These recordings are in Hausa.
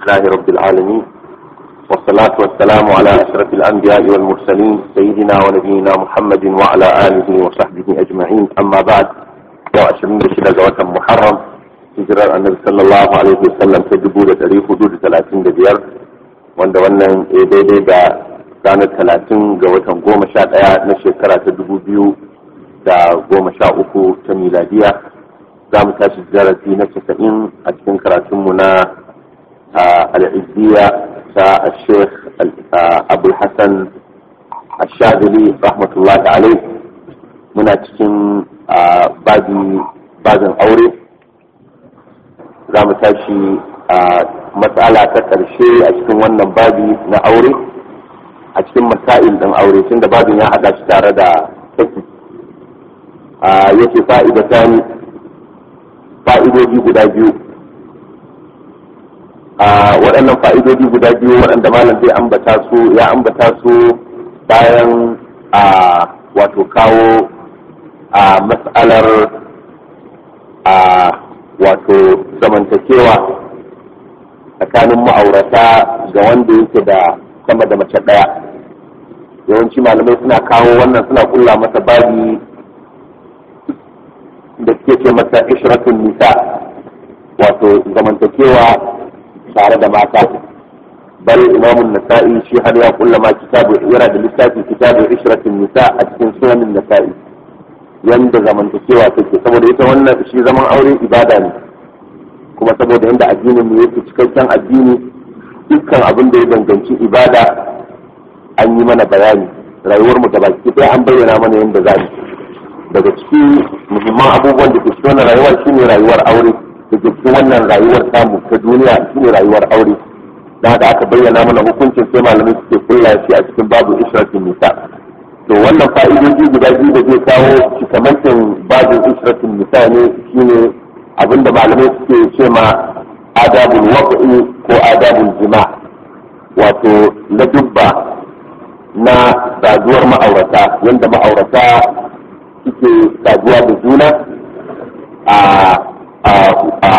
لله رب العالمين والصلاة والسلام على أشرف الأنبياء والمرسلين سيدنا ونبينا محمد وعلى آله وصحبه أجمعين أما بعد وأشرين بشدة زواج محرم hijirar annabi sallallahu alaihi wasallam ta dubu da ɗari hudu da talatin da biyar wanda wannan ya daidai da ranar talatin ga watan goma sha ɗaya na shekara ta dubu biyu da goma sha uku ta miladiya za mu tashi darasi na casa'in a cikin karatunmu na al'izziya ta sheikh abul hassan ashadili rahmatullahi alaihi muna cikin babin aure za mu tashi a matsala ta ƙarshe a cikin wannan babi na aure a cikin masail ɗin aure tun da babin ya haɗa shi tare da saki a yake fa'idatan fa'idodi guda biyu a waɗannan fa'idodi guda biyu waɗanda malam zai ambata su ya ambata su bayan a wato kawo a matsalar a wato zamantakewa tsakanin ma'aurata ga wanda yake da sama da mace ɗaya yawanci malamai suna kawo wannan suna kulla masa babi da suke ce masa ishratun nisa wato zamantakewa tare da mata bal imamun nasa'i shi har ya kulla ma kitabu yana da littafi kitabu ishratun nisa a cikin sunanin nasa'i yanda zamantakewa take saboda ita wannan shi zaman aure ibada ne kuma saboda yanda addinin mu yake cikakken addini dukkan abin da ya danganci ibada an yi mana bayani rayuwar mu gabaki ɗaya an bayyana mana yanda za mu daga ciki muhimman abubuwan da ke cikin wannan rayuwar shine rayuwar aure da ke cikin wannan rayuwar samu ta duniya shine rayuwar aure da haka aka bayyana mana hukuncin sai malamai suke kulla shi a cikin babu ishratin nisa to wannan fa'idoji guda biyu da zai kawo cikamakin babin ishratin nisa ne shine abinda malamai suke ce ma adabul waƙi ko adabul jima wato na dubba na saduwar ma'aurata yadda ma'aurata suke saduwa da juna a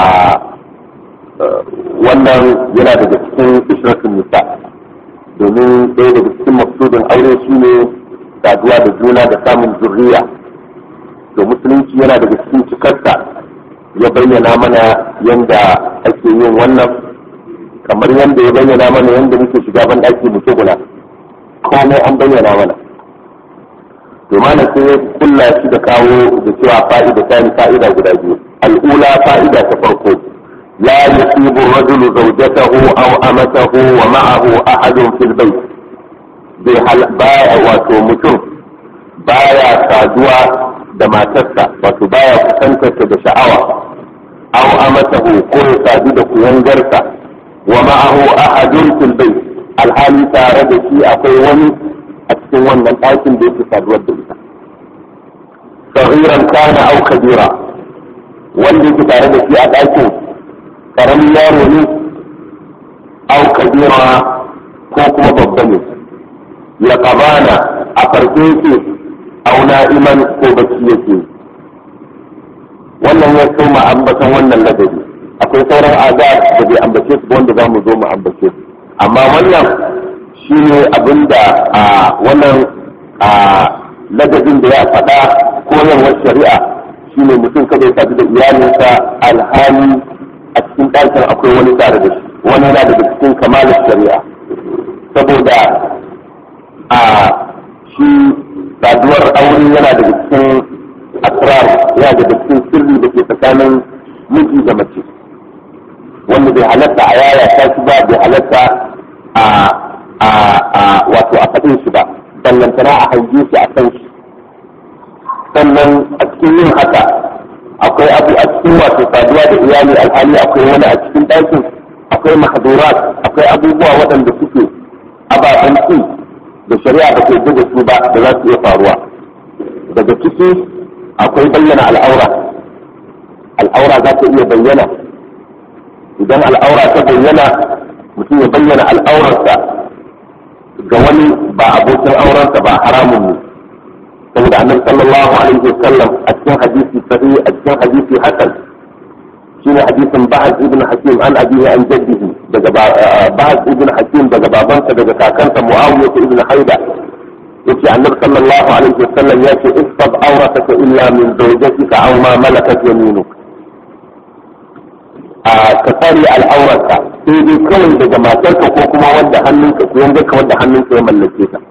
wannan yana daga cikin ishratun nisa domin ɗaya daga cikin maksudin aure shine saduwa da juna da samun zurriya to musulunci yana daga cikin cikarsa ya bayyana mana yadda ake yin wannan kamar yadda ya bayyana mana yadda muke shiga ban ɗaki mu tsuguna komai an bayyana mana to mana sai kulla shi da kawo da cewa fa'ida ta ni fa'ida guda biyu al'ula fa'ida ta farko la yusibu rajulu zawjatahu aw amatahu wa ma'ahu ahadun fil bayt bai baya wato mutum baya saduwa da matarsa wato baya kusantarta da sha'awa aw amatahu ko ya sadu da kuyangarsa wa ma'ahu ahadun fil bayt alhali tare da shi akwai wani a cikin wannan ɗakin da yake saduwar da ita sagiran kana aw kabira wanda yake tare da shi a ɗakin karamin yaro ne aw kabira ko kuma babba ne ya kabana a farko yake aw na'iman ko bacci yake wannan ya soma ambatan wannan ladabi akwai sauran azab da bai ambace su wanda za mu zo mu ambace su amma wannan shi ne abin da a wannan a ladabin da ya faɗa koyarwar shari'a shi ne mutum kada ya sadu da iyalinsa alhali a cikin ɗakin akwai wani tare da shi wani yana daga cikin kamalar shari'a saboda a shi saduwar aure yana daga cikin asrar yana daga cikin sirri da ke tsakanin miji da mace wanda bai halatta a yaya ta shi ba bai halatta a a a wato a faɗin shi ba ballantana a hange shi a kan shi sannan a cikin yin haka akwai abu a cikin wato saduwa da iyali alhali akwai wani a cikin ɗakin akwai mahdurat akwai abubuwa waɗanda suke ababen ci da shari'a ba ke da su ba da za su iya faruwa daga ciki akwai bayyana al'aura al'aura za ta iya bayyana idan al'aura ta bayyana mutum ya bayyana al'aurarsa ga wani ba abokin aurensa ba haramun ne saboda annabi sallallahu alaihi wasallam a cikin hadisi sahih a cikin hadisi hasan shine hadisin Ba'ad ibn Hakim an abihi an jaddihi daga Ba'ad ibn Hakim daga babansa daga kakansa Muawiya ibn Haida yace annabi sallallahu alaihi wasallam yace istab awrataka illa min zawjatika aw ma malakat yaminuk a ka tsare al'aurarka sai dai kawai daga matarka ko kuma wanda hannunka ko yanda ka wanda hannunka ya mallake ka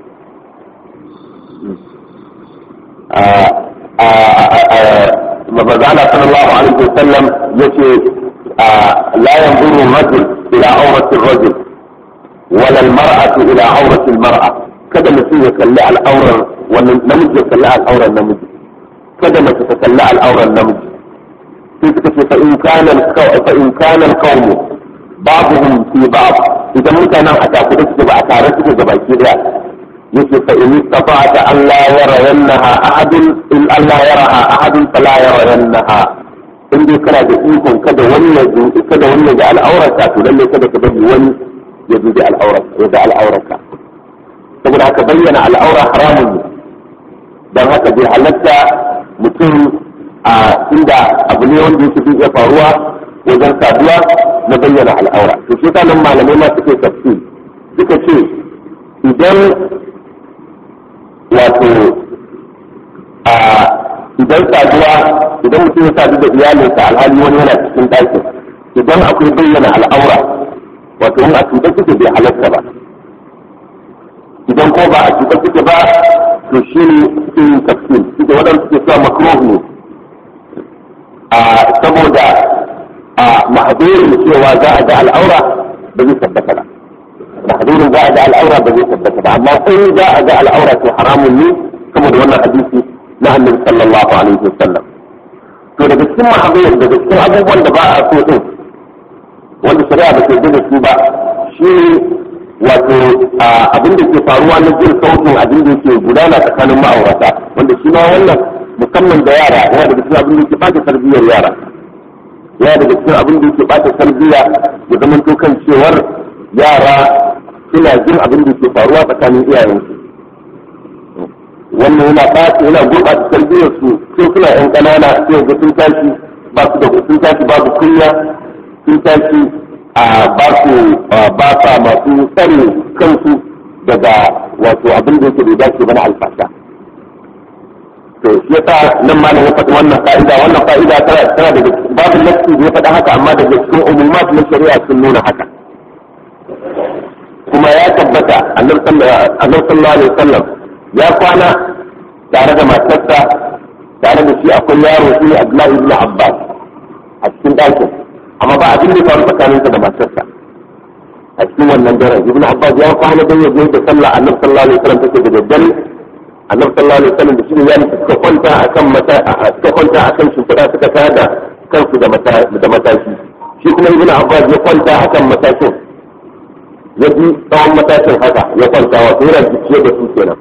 مبزعنا صلى الله عليه وسلم يشي لا ينظر الرجل إلى عورة الرجل ولا المرأة إلى عورة المرأة kada mutum ya kalli al'aurar wannan namiji ya kalli al'aurar namiji kada mace ta kalli al'aurar namiji sai suka ce fa in kana fa in kana al-qawm ba'dhum fi ba'd idan mutanen a takuda suke ba a tare suke ga baki daya yake fa in istafa'ata an la yara yannaha ahadun in Allah yaraha ahadun fala yara yannaha in dai kana da ikon kada wani ya kada wani ya ga al'aurarka to lalle kada ka bari wani ya dubi al'aurarka ya ga al'aurarka saboda haka bayyana al'aura haramun ne don haka bai halatta mutum a inda abu ne wanda yake iya faruwa wajen saduwa na bayyana al'aura to shi nan malamai ma suke tafsir suka ce idan wato a idan saduwa idan mutum ya sadu da iyalinsa alhali wani yana cikin ɗakin idan akwai bayyana al'aura wato in a tuɗe suke bai halatta ba idan ko ba a cutar suke ba to shi ne suke yin tafsir suke waɗanda suke sa makruh ne a saboda a mahdurin cewa za a ga al'aura ba zai tabbata ba mahdurin za a ga al'aura ba zai tabbata ba amma sai za a ga al'aura to haramun ne saboda wannan hadisi na annabi sallallahu alaihi wasallam to daga cikin mahdurin daga cikin abubuwan da ba a so din wanda shari'a ba ke da su ba shi wato abin da ke faruwa na jin sautin abin da ke gudana tsakanin ma'aurata wanda shi ma wannan musamman da yara yana daga cikin abin da ke bata tarbiyyar yara yana daga cikin abin da ke bata tarbiyya ya zama to kan cewar yara suna jin abin da ke faruwa tsakanin iyayensu wannan yana ɓata yana gurɓata tarbiyyar su sai suna yan ƙanana sai ga sun tashi ba su da sun tashi babu kunya sun tashi a ba su ba sa masu tsare kansu daga wato abin da yake bai dace ba na alfasha to shi yasa nan ma ya faɗi wannan fa'ida wannan fa'ida tana tana daga babu nassi da ya faɗa haka amma daga cikin umumat na shari'a sun nuna haka kuma ya tabbata annabi sallallahu alaihi wasallam ya kwana tare da matarsa tare da shi akwai yaro shi ne Abdullahi ibn Abbas a cikin ɗakin amma ba abin da ya faru tsakaninsa da matarsa a cikin wannan daren ibn abbas ya kwana don ya je da sallah annabi sallallahu alaihi wasallam take da daddare annabi sallallahu alaihi wasallam da shi ne yani suka kwanta akan mata suka kwanta akan shimfiɗa suka tada kansu da mata da matashi shi kuma ibn abbas ya kwanta akan matashin ya ji tsawon matashin haka ya kwanta wato yana jiciye da su kenan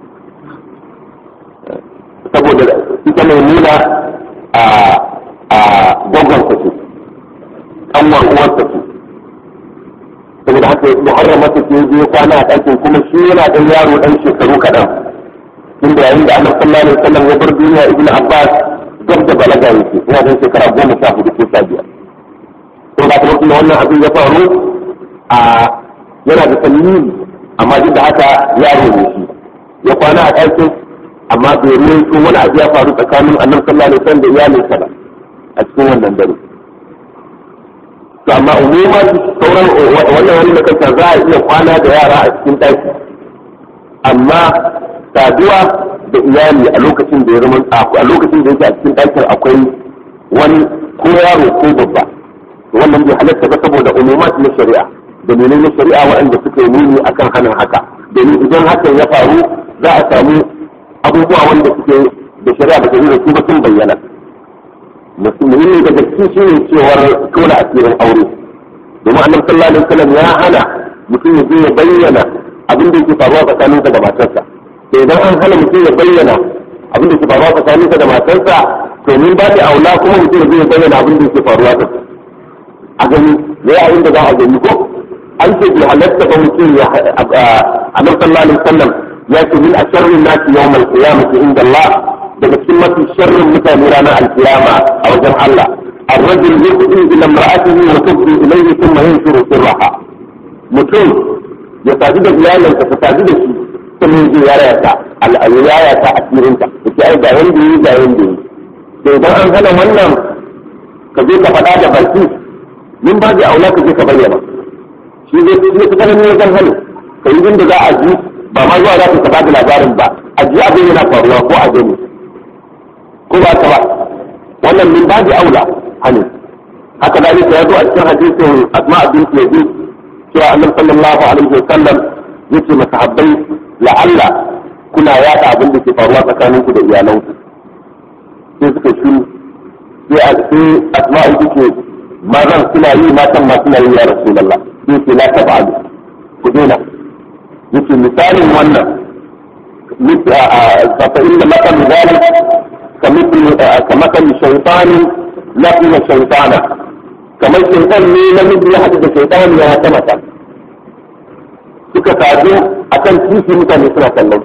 saboda ita mai nuna a a gwagwan ce kanwar uwarsa ce saboda haka muharrama ta ke je kwana a ɗakin kuma shi yana ɗan yaro ɗan shekaru kaɗan inda yayin da annabi sallallahu alaihi wasallam ya bar duniya ibnu abbas gab da balaga yake yana ɗan shekara goma sha hudu ko sha biyar to ba ta mutum wannan abin ya faru a yana da tallili amma duk da haka yaro ne shi ya kwana a ɗakin amma bai ruwaito wani abu ya faru tsakanin annabi sallallahu alaihi wasallam da iyalinsa ba a cikin wannan dare to amma umuma sauran wannan wani da kanta za a iya kwana da yara a cikin ɗaki amma saduwa da iyali a lokacin da ya zama a lokacin da yake a cikin ɗakin akwai wani ko yaro ko babba wannan bai halatta ba saboda umumat na shari'a dalilai na shari'a waɗanda suka yi nuni akan hanin haka domin idan hakan ya faru za a samu abubuwa wanda suke da shari'a ba ta da su ba sun bayyana muhimmi daga cikin shi ne cewar tona asirin aure domin annabi sallallahu alaihi wasallam ya hana mutum ya je ya bayyana abin da yake faruwa tsakaninsa da matarsa to idan an hana mutum ya bayyana abin da yake faruwa tsakaninsa da matarsa to min ba da aula kuma mutum ya je ya bayyana abin da yake faruwa da a gani me yayin da za a gani ko an ce bi halatta ba mutum ya annabi sallallahu alaihi wasallam ya ce min asharrin nasi yawmal qiyamati inda Allah daga cikin mafi sharrin mutane ranar alkiyama a wajen Allah الرجل يفضي إلى امرأته وتفضي إليه ثم ينشر سرها mutum ya sadu da iyalinsa ta sadu da shi kuma ya yaya ta al'ayyaya ta asirinta da ke ai ga wanda yi ga wanda yi to idan an hana wannan ka je ka faɗa da baki min ba da aula ka je ka bayyana shi zai fi su kanan ne zan hannu ka yi inda za a ji ba ma zuwa za ka ba da labarin ba a ji abin yana faruwa ko a gani ko ba ka ba wannan min ba da aula hannu haka da ya zo a cikin hadisin asma abin yazid cewa annabi sallallahu alaihi wa sallam yace masahabbai la'alla kuna yada abin da ke faruwa tsakaninku da iyalanku sai suka shiru sai a sai asma'u take mazan suna yi matan ma suna yi ya rasulullah sai ce la tab'alu ku daina yace misalin wannan fa inna maqam zalik kamithli kamathali shaytanin laqiya shaytana kamar shaytan ne namiji ya haɗu da shaytan ya ta mata suka sadu akan titi mutane suna kallon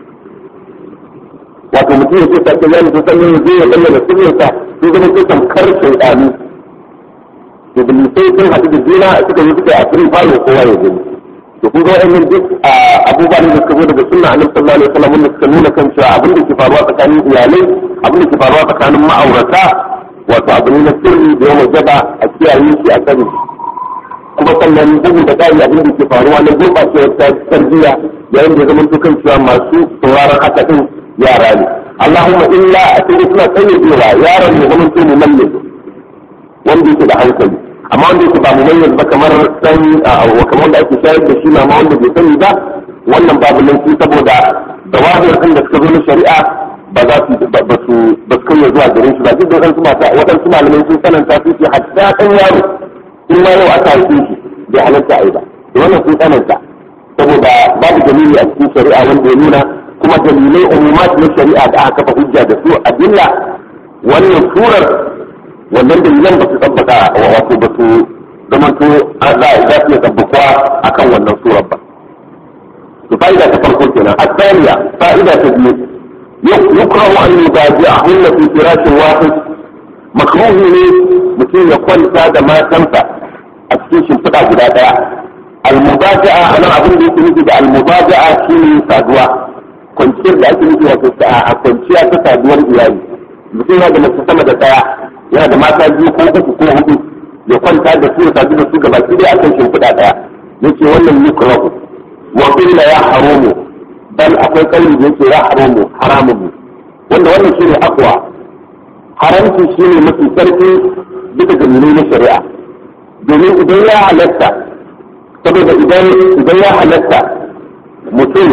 wato mutum ya ce ta ce yana san yin zai ya bayyana sirrinsa sun zama sai tamkar shaidani to bilisai sun haɗu da juna suka yi suka a cikin falo kowa ya gani to kun ga wa'annan duk abubuwan da suka zo daga sunna annabi sallallahu alaihi wasallam wanda suka nuna kan cewa abin da ke faruwa tsakanin iyalai abin da ke faruwa tsakanin ma'aurata wato abu ne na sirri da yawan jaba a kiyaye shi a sani kuma sannan bugu da ƙari abin da ke faruwa na gurɓacewar tarbiyya yayin da ya zama kan cewa masu sauraron haka din yara ne Allahumma illa a cikin suna tsayyadewa yaron ne zama to mumalle wanda yake da hankali amma wanda yake ba mumalle ba kamar san wa kamar da ake shayar da shi ma wanda bai sani ba wannan babu laifi saboda dawabir din da suka zo na shari'a ba za su ba su ba su kai zuwa gare shi ba duk da wadansu mata wadansu malamai sun sananta su ce hatta kan yaro in ma yau aka haife shi bai halatta a yi ba da wannan sun sananta saboda babu dalili a cikin shari'a wanda ya nuna kuma dalilai umumat na shari'a da aka kafa hujja da su a dilla wannan surar wannan dalilan ba su tabbata wato ba su zamanto za za su iya tabbakuwa akan wannan surar ba to fa'ida ta farko kenan asaniya fa'ida ta biyu yukrahu an yubaji'ahunna fi firashin wahid makruhi ne mutum ya kwanta da matansa a cikin shimfiɗa guda ɗaya almubaja'a anan abin da yake nufi da almubaja'a shine saduwa kwanciyar da ake nufi wato a kwanciya ta saduwar iyali mutum yana da mace sama da daya yana da mata biyu ko uku ko hudu ya kwanta da su ya sadu da su gaba ɗaya akan shimfiɗa daya yace wannan yukrahu wa qila ya haramu bal akwai kauli da yake ya haramu haramun ne wanda wannan shine akwa haramci shine mafi sarki duka dalilai na shari'a domin idan ya halatta saboda idan idan ya halatta mutum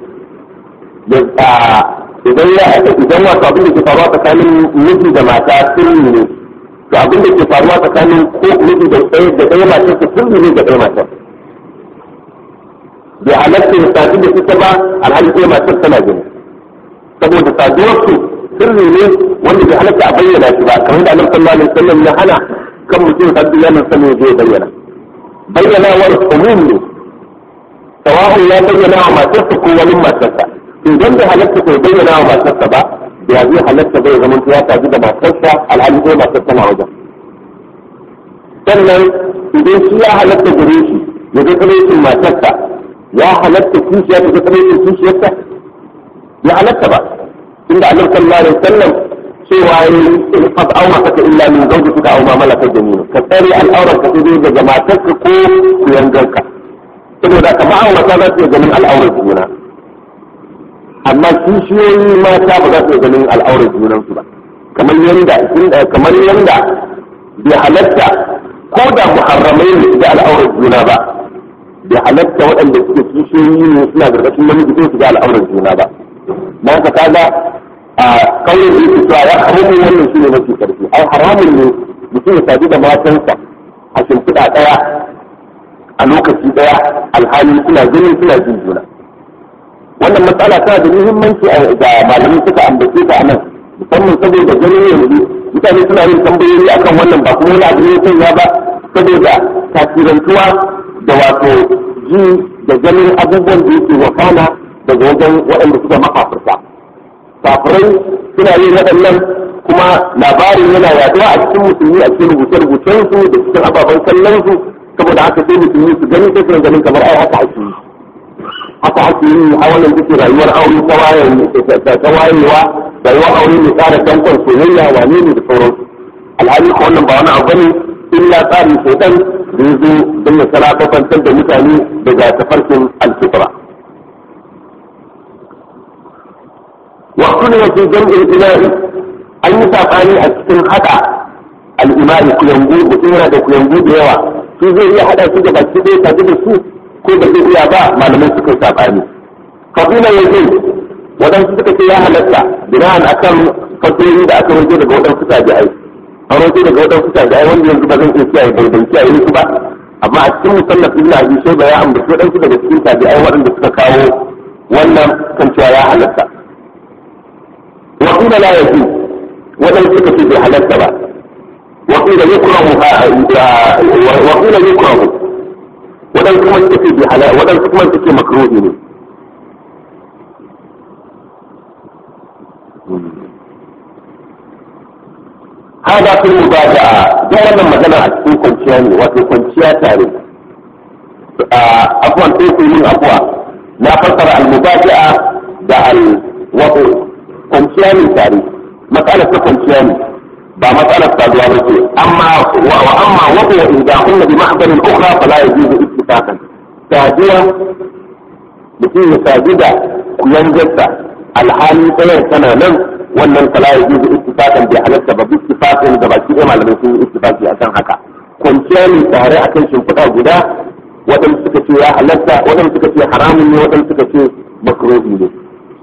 idan ya idan wato abin da ke faruwa tsakanin miji da mata sirri ne to abin da ke faruwa tsakanin ko miji da ɗaya da ɗaya matar su sirri ne da ɗaya matar bai halatta ya sadu da ita ba alhali ɗaya matar tana gani saboda saduwar su sirri ne wanda bai halatta a bayyana shi ba kamar da annabi sallallahu alaihi wasallam ya hana kan mutum sadu ya nan sanin zai bayyana bayyanawar umum ne sawa'un ya bayyana wa matarsa ko wani matarsa idan bai halatta bai bayyana wa matarsa ba ya zai halatta bai zama ya tafi da matarsa alhali ko matarsa na wajen sannan idan shi ya halatta gare shi ya ga tsanaicin matarsa ya halatta kishiya ta ga tsanaicin kishiyarsa ya halatta ba inda annabi sallallahu alaihi wasallam cewa yi qad awraka illa min zawjika aw ma malakat yaminuka ka tsare al'auran ka sai daga matarka ko kuyangarka saboda ka ma'aurata za su iya ganin al'aurar juna amma kishiyoyi mata ba za su iya ganin al'aurar junansu ba kamar yanda kamar yanda bai halatta ko da muharramai ne da al'aurar juna ba bai halatta waɗanda suke kishiyoyi ne suna gargashin namiji su ga al'aurar juna ba na ka kaga a kauyen da yake cewa ya haramun wannan shi ne mafi karfi ai haramun ne mutum ya sadu da matansa a shimfiɗa ɗaya a lokaci ɗaya alhali suna gani suna jin juna wannan matsala tana da muhimmanci da malamai suka ambace ta nan musamman saboda ganin yanzu mutane suna yin tambayoyi akan wannan ba kuma wani abu ne sanya ba saboda tasirantuwa da wato ji da ganin abubuwan da yake wakana daga wajen waɗanda suka makafirta kafirai suna yin waɗannan kuma labarin yana yaduwa a cikin musulmi a cikin rubuce-rubucen su da cikin ababen kallon su saboda haka sai musulmi su gani sai su ganin kamar ai haka ake yi haka ake yi a wannan take rayuwar aure ta wayewa rayuwar aure mai tsara dankon soyayya wane ne da sauransu alhali ko wannan ba wani abu bane illa tsarin shaitan da ya zo don ya salafafantar da mutane daga tafarkin alfitra waktu ne wajen jam'in ilahi an yi saɓani a cikin haɗa al'imari kuyangu mutum yana da kuyangu da yawa su zai iya haɗa su da baki ɗaya tare da su ko da zai iya ba malamai suka yi saɓani kabila ya zai waɗansu suka ce ya halatta bina'an akan fatoyi da aka wanke daga waɗansu tabi'ai an wanke daga waɗansu tabi'ai wanda yanzu ba zan iya kiyaye bai ban kiyaye su ba amma a cikin musallaf ibn abi shayba ya ambaci waɗansu daga cikin tabi'ai waɗanda suka kawo wannan kan cewa ya halatta wa qila la yajuz waɗansu suka ce bai halatta ba wa qila yukrahu wa qila yukrahu waɗansu kuma suka ce bai halatta waɗansu kuma suka ce makruhi ne هذا في المبادئة ده wannan magana a cikin kwanciya ne wato kwanciya tare afwan sai ku yin afwa na fassara al-mubadi'a da al-wato kwanciya ne tare matsalar ta kwanciya ne ba matsalar saduwa ba ce amma wa amma wato wa idza kunna bi mahdarin ukhra fala yajuzu ittifaqan saduwa mutum ya sadu da kuyangarsa alhali tsayar tana nan wannan fala ya juzu ittifaqan bi halatta ba ittifaqan da baki ɗaya malamai sun yi ittifaqi akan haka kwanciya ne tare akan shimfiɗa guda waɗanda suka ce ya halatta waɗanda suka ce haramun ne waɗanda suka ce makruhi ne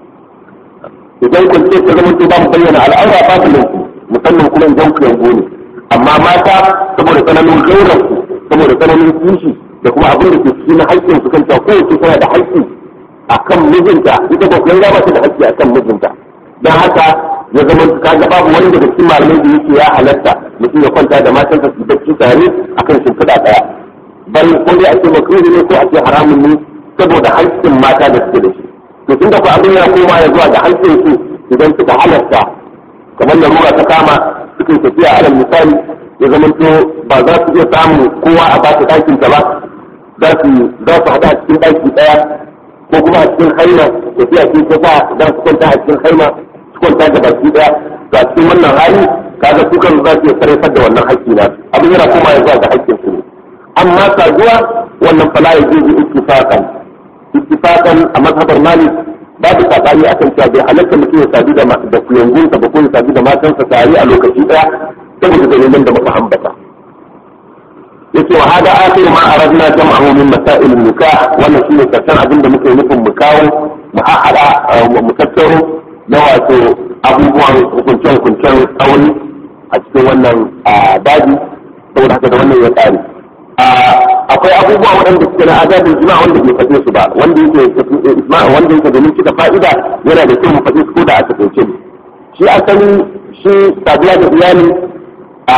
idan kwanciya ta zama to ba mu bayyana al'aura ba su laifi musamman kuma idan ku yango ne amma mata saboda tsananin gauran saboda tsananin kishi da kuma abin da ke cikin haƙƙin su kanta kowace tana da haƙƙi akan mijinta ita ba kuyan ba ta da haƙƙi akan mijinta don haka ya zama kaga babu wani daga cikin malamai da yake ya halatta mutum ya kwanta da matansa su bacci tare akan shimfiɗa ɗaya bal ko dai ake makruhi ne ko ake haramun ne saboda haƙƙin mata da suke da shi to tunda ko abin ya koma ya zuwa ga haƙƙin su idan suka halatta kamar larura ta kama suka tafiya alal misali ya zama to ba za su iya samun kowa a ba ta ɗakin ta ba za su za su haɗa a cikin ɗaki ɗaya ko kuma a cikin haima tafiya ce ta sa za su kwanta a cikin haima kwanta da baki daya to a cikin wannan hali kaga su kan za su iya sarrafar da wannan haƙƙi na abin yana koma ya zuwa ga haƙƙin su ne amma saduwa wannan fala ya jizu ittifaqan ittifaqan a mazhabar malik babu sabani akan cewa bai halatta mutum ya sadu da da kuyangunsa ba ko ya sadu da matansa tare a lokaci daya saboda dalilan da muka ambata yace wa hada akhir ma aradna jam'ahu min masail nikah wannan shine karshen abin da muke nufin mu kawo mu haɗa mu tattaro na wato abubuwan hukunce-hukuncen tsauni a cikin wannan daji saboda haka da wannan ya ƙare akwai abubuwa waɗanda suke na azabin jima wanda bai faɗe su ba wanda yake wanda yake domin cika fa'ida yana da kyau mu faɗe su ko da a takaice ne shi asali shi saduwa da iyali a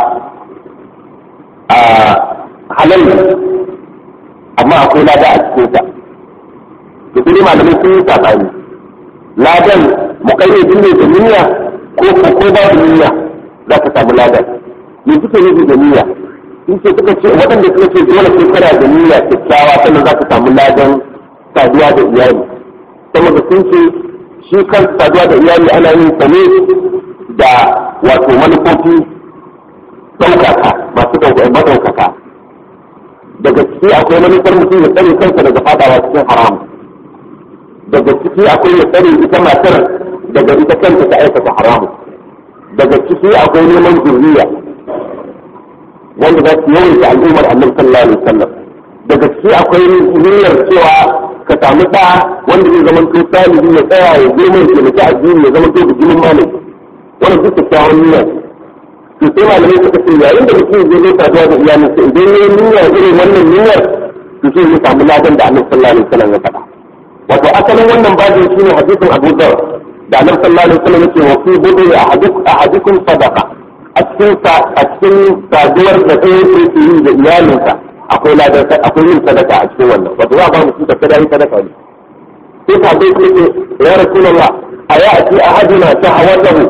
a halal amma akwai lada a cikinsa da kuma malamai sun yi sabani ladan muƙayyadin ne da niyya ko ko ko babu niyya za ka samu ladan me suke nufi da niyya in ce suka ce waɗanda suka ce dole sai kana da niyya kyakkyawa sannan za ka samu ladan saduwa da iyali saboda sun ce shi kan saduwa da iyali ana yin sa ne da wato manufofi ɗaukaka masu maɗaukaka daga ciki akwai manufar mutum ya tsare kansa daga fadawa cikin haram daga ciki akwai ya tsare ita matar daga ita kanta ta aikata haramu daga ciki akwai neman zurriya wanda za su yawaita al'ummar annabi sallallahu alaihi wasallam daga ciki akwai niyyar cewa ka samu ɗa wanda zai zama to salihi ya tsaya ya girma ya taimaki addini ya zama to bijimin malami wannan duk kyakkyawan niyya to sai malamai suka ce yayin da mutum zai zo saduwa da iyalinsa idan ya yi niyya irin wannan niyyar to sai ya samu ladan da annabi sallallahu alaihi wasallam ya faɗa wato asalin wannan babin shine hadisin Abu Dawud da Annabi sallallahu alaihi wasallam yake wa fi budu ahadukum sadaqa a cikin a cikin saduwar da ɗaya yake yi da iyalinsa akwai ladan akwai yin sadaka a cikin wannan wato za a ba mu da kada yin sadaka ne sai ka dai ce ya rasulullah ayati ahaduna shahawatahu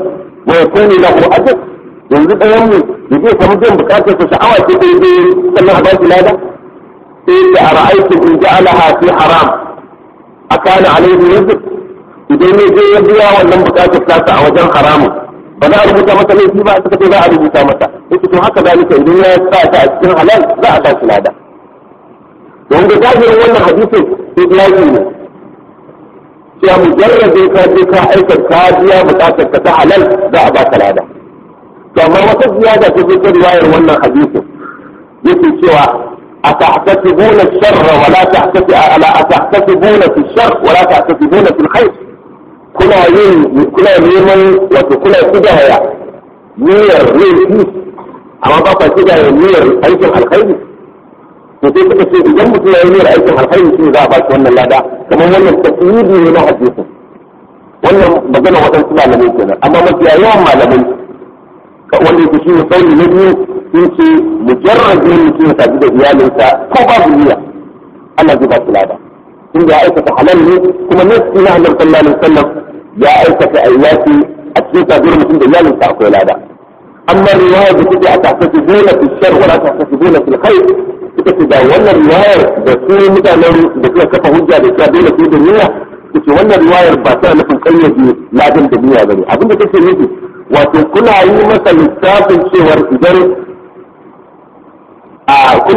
wa yakunu lahu ajr yanzu ɗayan mu da zai samu biyan bukatar sa sha'awa ce dai dai sannan a ba shi lada sai da ara'aytu in ja'alaha fi haram akana alayhi rizq idan ya je ya biya wannan bukatar tasa a wajen haramun ba za a rubuta masa laifi ba suka ce za a rubuta masa yake to haka zalika idan ya sa ta a cikin halal za a ba shi lada don ga zahirin wannan hadisin islahi ne cewa mujarradin ka je ka aikata ka biya bukatar ka ta halal za a ba ka lada to amma wata ziyada ta zo ta riwayar wannan hadisin yake cewa أتحتسبون الشر ولا تحتسب ألا أتحتسبون في الشر ولا تحتسبون في الخير كنا yin kuna neman wato kuna kidaya niyyar laifi amma ba ka kidaya niyyar aikin alkhairi to sai suka ce idan mutum ya yi niyyar aikin alkhairi shi za a ba shi wannan lada kamar wannan tasiri ne na hadisi wannan magana waɗansu malamai kenan amma mafiya yawan malamai wanda yake shi ne sauri na biyu sun ce mujarrabin mutum ya tafi da iyalinsa ko babu niyya Allah zai ba su lada in ya aikata halal ne kuma nasi na annabi sallallahu alaihi wasallam ya aikata ayyati a cikin sabuwar mutum da iyalinsa akwai lada amma riwaya da take a tafi dole fi shar wala tafi dole fi khair ita ce da wannan riwayar da su mutanen da suka kafa hujja da cewa dole su da niyya ce wannan riwayar ba tana nufin kayyade ladan da niyya bane abinda take nufi wato kuna yi masa lissafin cewar idan a kuna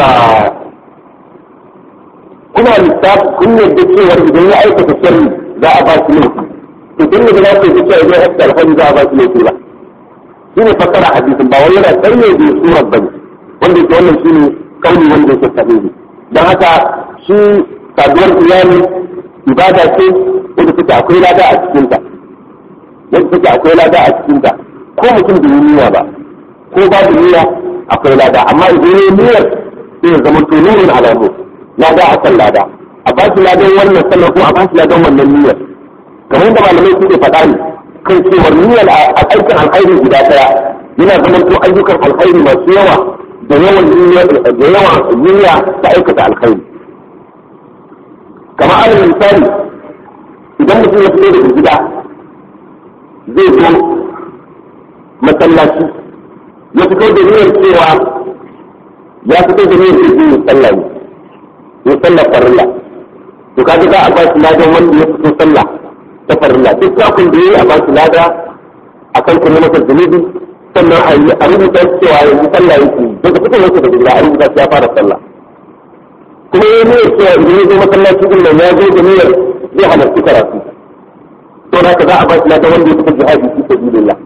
kuna lissafin kun yadda cewar idan ya aikata sharri za a ba shi laifi to tun da za ku yi cewa idan ya alhaji za a ba shi laifi ba shi ne fasara hadisin ba wani yana sanya da surar bane wanda yake wannan shi ne kauli wanda yake sahihi don haka shi saduwar iyali ibada ce wanda take akwai lada a cikinta yadda take akwai lada a cikinta ko mutum da yi niyya ba ko babu niyya akwai lada amma idan yi niyyar sai ya zama to nurin alamu lada a kan lada a ba shi ladan wannan sannan ko a ba shi ladan wannan niyyar kamar da malamai suke faɗa ne kan cewar niyyar a aikin alkhairi guda ɗaya yana zama to ayyukan alkhairi masu yawa da yawan niyya da yawan niyya ta aikata alkhairi kamar alal misali idan mutum ya fito daga gida zai zo masallaci ya fito da niyyar cewa ya fito da niyyar zai yi sallah ne ya sallah farilla to kaga za a ba shi ladan wanda ya fito sallah ta farilla duk kafin da yayi a ba shi lada a kan kuma masa zunubi sannan a yi a rubuta cewa yanzu sallah yake daga fito yake da gida a rubuta ya fara sallah kuma ya niyyar cewa idan ya zo masallaci din nan ya zo da niyyar zai halarci karatu to haka za a ba shi ladan wanda ya fito jihadi fi sabilillah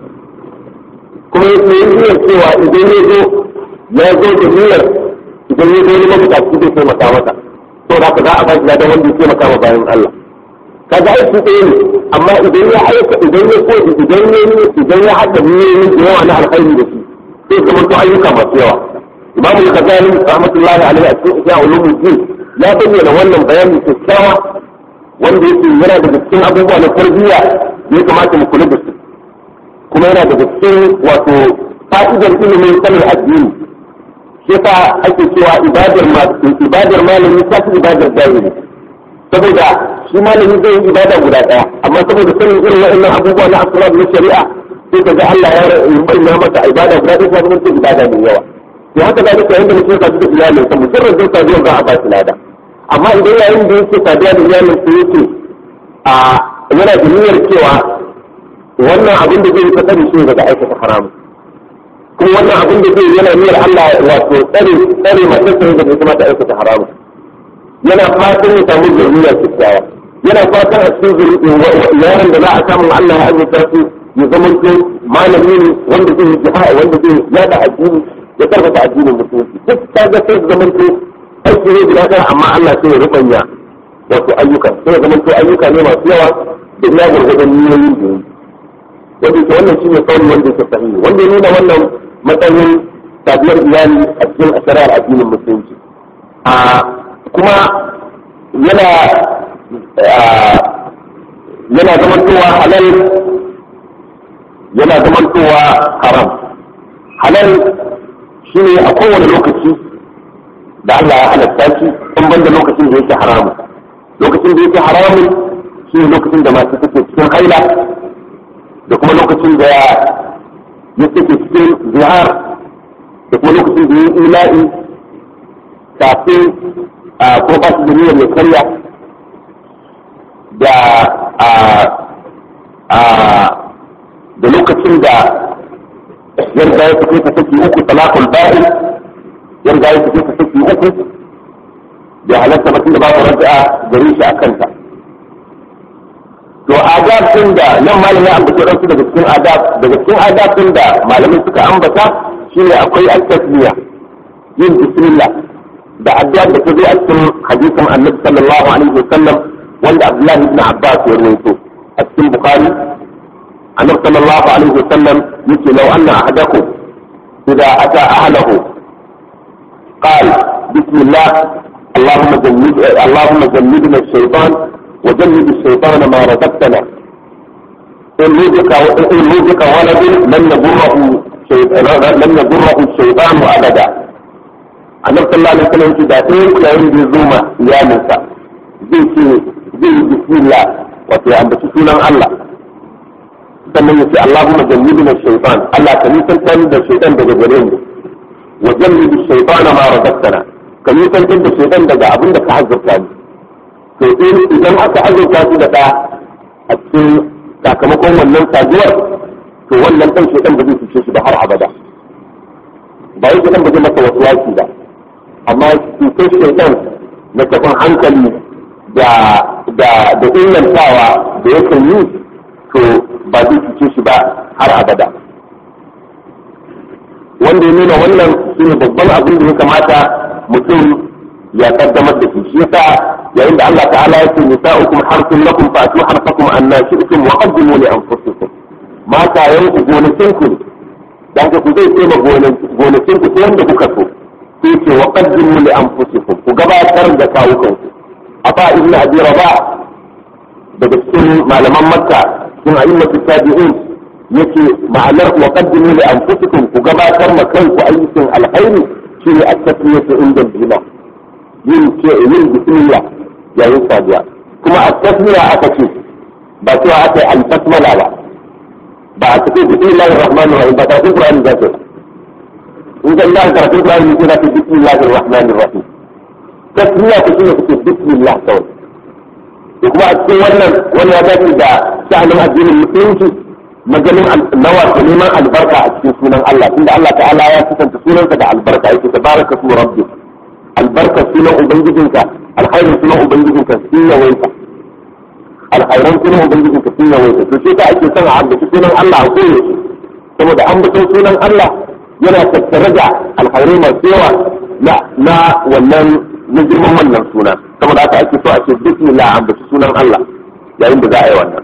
kuma ya yi niyyar cewa idan ya zo ya zo da niyyar idan ya zo ne mabukaci zai taimaka masa to da ka za a ba shi ladan wanda ya taimaka ma bayan Allah kaga aiki ɗaya ne amma idan ya aika idan ya ko idan ya idan ya haɗa niyoyi da yawa na alkhairi da shi sai zama to ayyuka masu yawa imam al-ghazali rahmatullahi alaihi a cikin ihya ulumuddin ya bayyana wannan bayani kyakkyawa wanda yake yana daga cikin abubuwa na tarbiyya ya kamata mu kula da su kuma yana daga cikin wato fa'idar ilimin sanin addini shi yasa ake cewa ibadar ibadar malami ta fi ibadar jahili saboda shi malami zai yi ibada guda daya amma saboda sanin irin waɗannan abubuwa na asrar na shari'a sai ka ga Allah ya bayyana masa ibada guda daya ta zama ibada mai yawa to haka da duka yanda mutum ya sadu da iyalin sa mujarrad zai sadu za a ba shi lada amma idan yayin da yake saduwa da iyalin sa yake a yana da niyyar cewa wannan abin da zai yi tsari shi daga aikata haramu kuma wannan abin da zai yana niyyar Allah wato tsare tsare masu tsare da kuma ta aikata haramu yana fatan ya samu zuriya kyakkyawa yana fatan a cikin yaron da za a samu Allah ya azurta su ya zama ko malami ne wanda zai yi jihar wanda zai yada addini ya karfafa addinin musulunci duk ta ga sai zama ko aiki ne guda ɗaya amma Allah sai ya rubanya wato ayyuka sai ya zama ko ayyuka ne masu yawa da ya gurgurdan niyoyin da yi wanda ke wannan shine kawai wanda ke sahihi wanda ya nuna wannan matsayin sabiyar iyali a cikin asharar addinin musulunci a kuma yana yana zamantowa halal yana zamantowa haram halal shine a kowane lokaci da Allah ya halatta shi in banda lokacin da yake haramun lokacin da yake haramun shine lokacin da masu take cikin haila da kuma lokacin da ya suke cikin zihar da kuma lokacin da ya yi ila'i kafin ko ba su da niyyar mai karya da da lokacin da yarda ya fito ta saki uku talakul ba'i yarda ya fito ta saki uku da halatta mutum da babu raja'a gare shi a kanta to adab din da nan malam ya ambaci ransu daga cikin adab daga cikin adab din da malamai suka ambata shine akwai at-tasmiya yin bismillah da addu'a da ta zo a cikin hadisin annabi sallallahu alaihi wasallam wanda abdullahi ibn abbas ya rawaito a cikin bukhari annabi sallallahu alaihi wasallam yake law anna ahadakum idza ata ahlahu قال بسم الله اللهم جنب اللهم جنبنا الشيطان وجنب الشيطان ما رزقتنا إن رزق إن رزق ولد لم يضره لم يضره الشيطان أبدا annabi sallallahu alaihi wasallam ce da ɗayan ku yayin da zo ma iyalinsa zai ce zai yi bismillah wato ya ambaci sunan Allah sannan ya ce Allahumma jannibna shaytan Allah ka nisantar da shaytan daga gare mu wa jannibi shaytan ma razaqtana ka nisantar da shaytan daga abin da ka azurta ni to idan aka azurta su da ɗa a cikin sakamakon wannan saduwar to wannan ɗan shaytan ba zai fice shi da har abada ba yake ɗan ba zai masa wasu waki ba amma cutar shaitan na tafin hankali da da da ingantawa da yakan yi to ba zai cuce shi ba har abada wanda ya nuna wannan shi ne babban abin da ya kamata mutum ya kaddamar da shi shi yasa yayin da Allah ta'ala ya ce nisa'ukum harsun lakum fa'tu harfakum anna shi'tum wa qaddimu li anfusikum mata yanku gonakin ku dan ku zai ce ma gonakin ku ta yanda kuka so sai ce wa qaddimu li anfusikum ku gabatar da kawukan ku afa ibnu abi rabah daga cikin malaman makka cikin a'immatu tabi'in yake ma'anar wa qaddimu li anfusikum ku gabatar ma kanku ayyukan alkhairi shine at-tasmiyatu inda bima yin ce yin bismillah yayin saduwa kuma at-tasmiya aka ce ba cewa aka yi al-basmala ba ba a cikin bismillahir rahmanir rahim ba ta Qur'ani da ke in ga Allah karatu Qur'ani ne da bismillahir rahmanir rahim tasmiya ta shine take bismillah kawai da kuma a cikin wannan wani ya dace da sha'anin addinin musulunci maganin nawa da neman albarka a cikin sunan Allah tunda Allah ta'ala ya kusanta sunansa da albarka yake tabaraka su rabbi albarka sunan ubangijinka alkhairin sunan ubangijinka sun yawaita alkhairan sunan ubangijinka sun yawaita to sai ka ake son a ambaci sunan Allah a koyaushe saboda ambaton sunan Allah yana tattare da alkhairai masu yawa na na wannan na girman wannan suna saboda haka ake so a ce bismillah ambaci sunan Allah yayin da za a yi wannan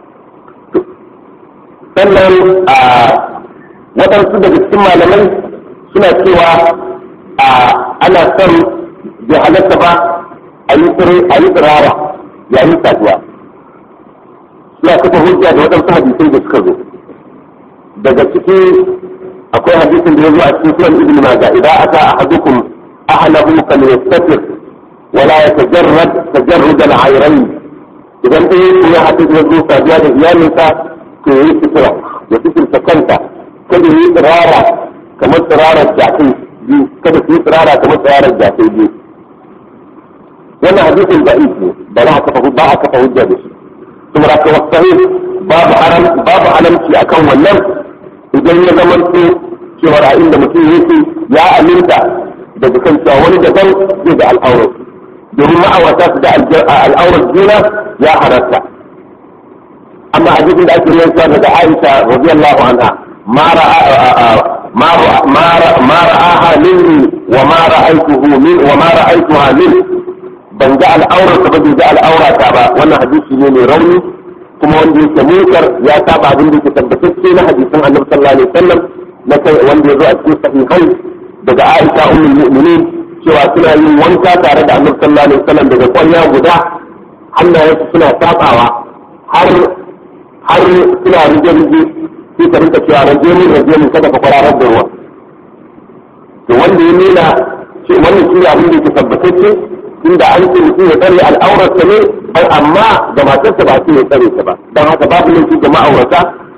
sannan a waɗansu daga cikin malamai suna cewa a ana son bai halatta ba a yi tsirara yayin saduwa suna kafa hujja da waɗansu hadisai da suka zo daga ciki akwai hadisin da ya zo a cikin sunan ibn maja idan aka ahadukum ahlahu fal yastatir wala yatajarrad tajarrud al-ayrayn idan ɗaya ya haɗu ya zo saduwa da iyalinsa to yi fitira ya fitirta kanta kada yi tsirara kamar tsirarar jakai biyu kada su yi tsirara kamar tsirarar jakai biyu wannan hadisin da ne ba za a kafa ba a kafa hujja da shi kuma da ka wasu babu haram babu haramci akan wannan idan ya zama to cewa a inda mutum yake ya aminta daga kan cewa wani daban zai da al'aurar domin ma'aurata su da al'aurar juna ya halatta أما حديث الأكل ينسى عائشة رضي الله عنها ما رأى ما رأى ما, رأى ما رآها مني وما رأيته من وما رأيتها منه ban ga al'aurar ta ba bai ga al'aura ta ba wannan hadisi ne mai rauni kuma wanda yake munkar ya saba abin da yake tabbatacce na hadisin annabi sallallahu alaihi wasallam na kai wanda ya zo a cikin sahihai daga Aisha ummul mu'minin cewa suna yin wanka tare da annabi sallallahu alaihi wasallam daga kwanya guda hannayensu suna sabawa har har suna rige-rige sai ka rinka cewa rage min rage min kada ka kwararar da ruwa to wanda ya nuna ce wannan shi abin da yake tabbatacce inda an ce mutum ya tsare al'aurarsa ne ai amma ga matarsa ba ce ya tsare ta ba don haka babu laifi ga ma'aurata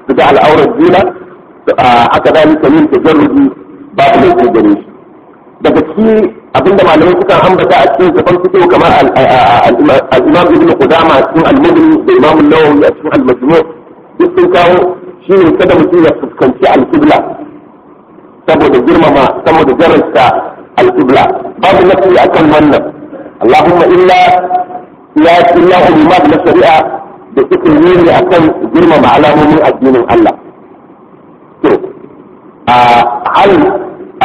su ga al'aurar juna haka zalika yin tajarrubi babu laifi gare shi daga ciki abinda malamai suka ambata a cikin kafan fito kamar al-imam ibn qudama a cikin al-mudni da imam an-nawawi a cikin al-majmu' duk sun kawo shine kada mutum ya fuskanci al-qibla saboda girmama saboda jarrasta al-qibla babu nafi akan wannan allahumma illa ya illa ulimat na shari'a da suke yi akan girmama alamomin addinin Allah to a hal a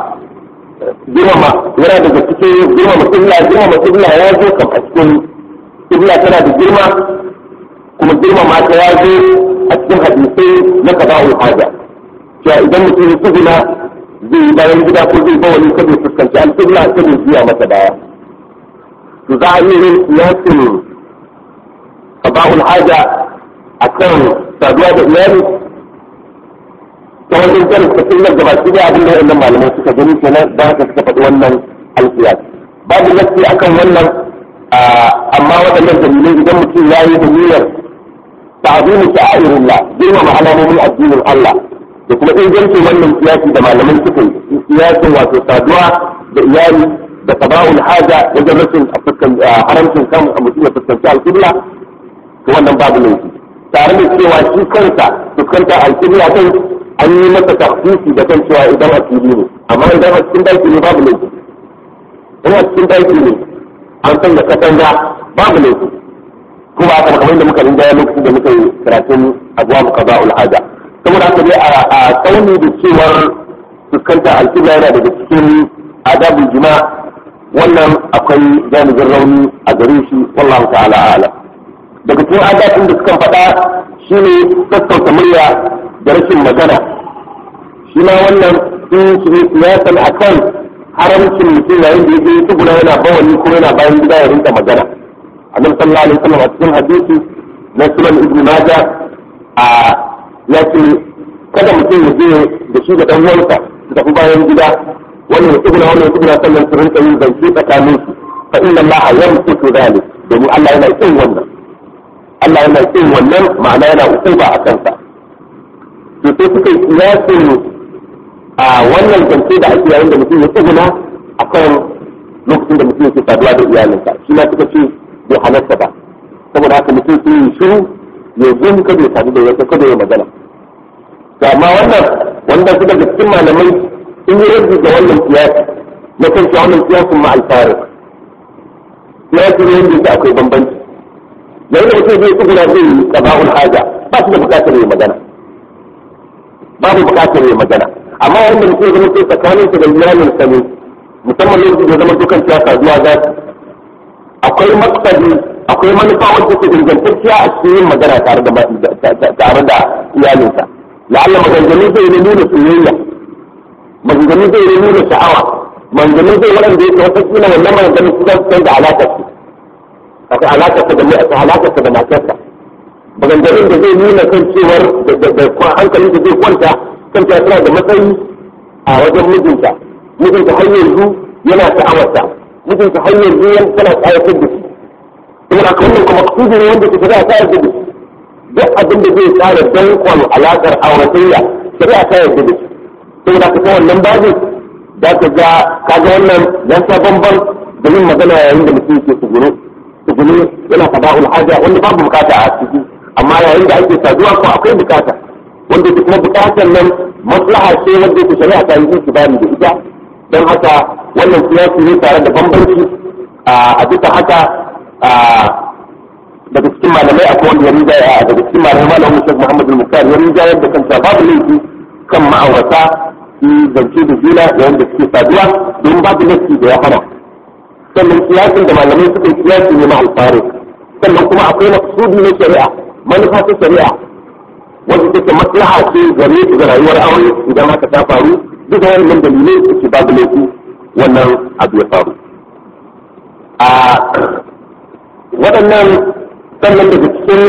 girmama yana daga cikin girmama kibla girmama kibla ya zo kam a cikin kibla tana da girma kuma girmama ta ya zo a cikin hadisai na qada'ul haja cewa idan mutum ya tsuguna zai yi bayan gida ko zai bawali kada ya fuskanci al-qibla kada ya juya masa baya to za a iya yin siyasin qada'ul haja akan saduwa da iyali ta wajen jan tafiyar da baki da abin da wannan malamai suka gani kenan da haka suka faɗi wannan alkiyas babu nasi akan wannan amma waɗannan dalilai idan mutum ya yi da niyyar ta'zimu sha'airullah girmama alamomin addinin Allah da kuma ingancin wannan kiyasi da malamai suka yi kiyasin wato saduwa da iyali da tabawul haja wajen rashin haramcin kan mutum ya fuskanci alƙibla to wannan babu laifi tare da cewa shi kansa fuskanta alƙibla kai an yi masa tafsisi da kan cewa idan a fili ne amma idan a cikin daki ne babu laifi in a cikin daki ne an san da katanga babu laifi kuma aka kamar da muka rinjaya lokacin da muka yi karatun abuwa muka ba ulhaja saboda haka dai a tsauni da cewar fuskanta alƙibla yana daga cikin adabul jima wannan akwai jami'in rauni a gare shi wallahu ta'ala a'lam daga cikin adabin da suka faɗa shine sassauta murya da rashin magana shi ma wannan sun shirye siyasan a kan haramcin mutum yayin da yake tsuguna yana bawani ko yana bayan gida ya rinka magana annabi sallallahu alaihi wasallam a cikin hadisi na sunan ibnu maja a ya ce kada mutum ya je da shi da dan uwansa su tafi bayan gida wannan ya tsuguna wannan ya tsuguna sannan su rinka yin zance tsakanin su fa inna allaha yamsuku dhalik domin Allah yana kin wannan Allah yana kin wannan ma'ana yana usuba a kansa to sai suka yi kiyasin a wannan zance da ake yayin da mutum ya tsuguna a kan lokacin da mutum yake saduwa da iyalinsa shi ma suka ce bai halatta ba saboda haka mutum sai yi shiru ya zo kada ya sadu da wata kada ya magana to amma wannan wanda su daga cikin malamai sun yi rabbi da wannan kiyasi na kan cewa wannan kiyasin ma alfari kiyasi ne wanda yake akwai bambanci yayin da mutum zai tsuguna zai yi qaba'ul haja ba su da bukatar ya magana babu bukatar ya magana amma wanda mutum ya zama sai tsakanin su da iyalin sa ne musamman lokacin da zama dukan siyasa zuwa za su akwai maksadi akwai manufa wacce ke ingantacciya a cikin yin magana tare da tare da iyalinsa la'alla maganganu zai yi nuna soyayya maganganu zai yi nuna sha'awa maganganu zai waɗanda yake wata kila wannan maganganu su zan canza alaƙar su akwai alaƙar sa da mai alaƙar sa da matarsa maganganun da zai nuna kan cewar da hankalin da zai kwanta kan cewa tana da matsayi a wajen mijinta mijinta har yanzu yana sha'awarta mijinta har yanzu yana tana tsayatar da shi kuma a wannan kuma kudu ne wanda take za ta yarda da shi duk abin da zai tsara dankon alaƙar auratayya shari'a ta yarda da shi saboda ka ta wannan babin za ka ga kaga wannan ya sa bamban da yin magana yayin da mutum yake tsugunu tsugunu yana fada'ul haja wanda babu bukata a ciki amma yayin da ake saduwa ko akwai bukata wanda kuma bukatar nan maslaha ce wanda ke shari'a ta yi itibari da ita don haka wannan siyasi ne tare da bambanci a bisa haka daga cikin malamai akwai wanda ya rinjaya daga cikin malamai malamin Sheikh Muhammad al-Mukhtar ya rinjayar da kanta babu laifi kan ma'aurata su zance da juna yayin da suke saduwa don babu laifi da ya hana sannan siyasin da malamai suka yi siyasi ne ma'al farid sannan kuma akwai maksudi na shari'a manufa ta shari'a wanda take maslaha ce gare su ga rayuwar aure idan haka ta faru duka wannan dalilai suke babu laifi wannan abu ya faru a waɗannan sannan daga cikin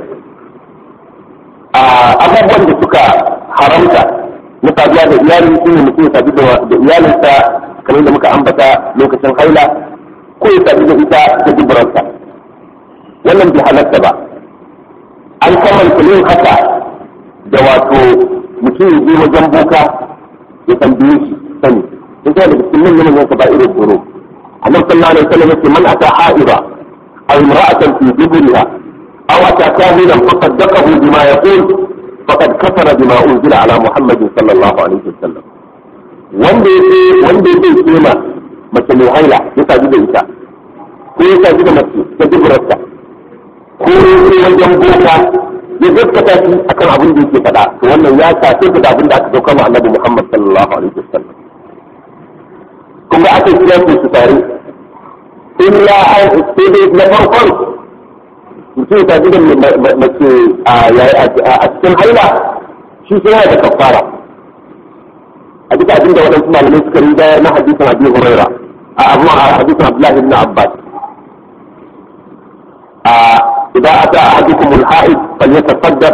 abubuwan da suka haramta na saduwa da iyali shi ne mutum ya sadu da iyalinsa kamar da muka ambata lokacin haila ko ya sadu da ita da dubararsa wannan bai halatta ba an kamanta yin haka da wato mutum ya je wajen boka ya tambaye shi sani in kai daga cikin manyan manyan kaba'irul dhunub annabi sallallahu alaihi wasallam yace man ata ha'iba aw imra'atan fi duburiha aw ata kahinan faqaddaqahu bima yaqul faqad kafara bima unzila ala muhammadin sallallahu alaihi wasallam wanda yake wanda yake kema mace mai haila ya sadu da ita ko ya sadu da mace ta duburarta ko wajen boka ya gaskata shi akan abin da yake faɗa to wannan ya shafe da abin da aka sauka ma annabi Muhammad sallallahu alaihi wasallam kuma aka kira su su tare illa an sai na farkon mutum ta ji da mace a cikin haila shi sai yana da kafara a duka abin da waɗansu malamai suka rinda na hadisin Abi Huraira a abu a hadisin Abdullahi ibn Abbas إذا أتى أحدكم الحائط فليتصدق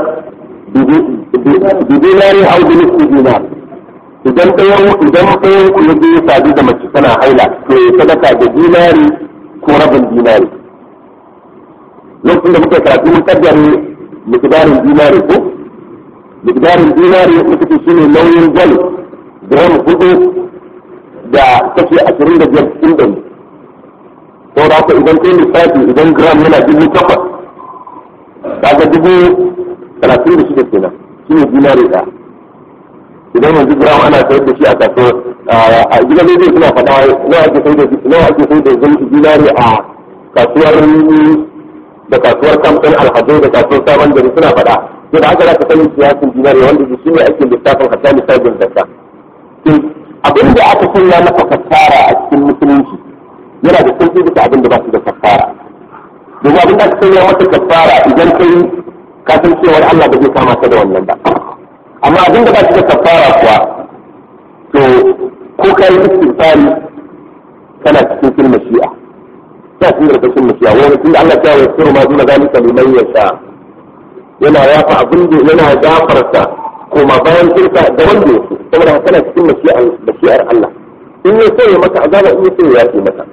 بدينار أو بنصف دينار idan ɗayan idan ɗayan ku ya je sadu da mace tana haila to ya sadaka da dinari ko rabin dinari lokacin da muka karatu mun kaddare miqdarin dinari ko miqdarin dinari muka ce shine nauyin gwal gram hudu da kashi ashirin da biyar cikin ɗari ko da haka idan kai lissafi idan gram yana dubu takwas kaga dubu talatin da shida kenan shi ne dinari ɗaya idan yanzu gram ana sayar da shi a kaso a gidan rediyo suna faɗa nawa ake sayar da nawa ake sayar da dinari a kasuwar da kasuwar kamfan alhazai da kasuwar sabon gari suna faɗa to da haka za ka sanin siyasin dinari wanda shi ne ake lissafin hatta lissafin zakka abin da aka sanya maka fassara a cikin musulunci yana da sauƙi bisa abin da ba su da kafara domin abin da aka sanya mata kafara idan kai ka san cewa Allah ba zai kama ka da wannan ba amma abin da ba su da kafara kuwa to ko ka yi istighfari kana cikin filma shi'a ta cikin karkashin mashi'a wani tun da Allah ta yi sirru ma duna zalika liman yasha yana yafa abin da yana gafarta koma bayan shirka da wanda ya so saboda kana cikin mashi'ar Allah in ya so ya maka azaba in ya so ya yafe maka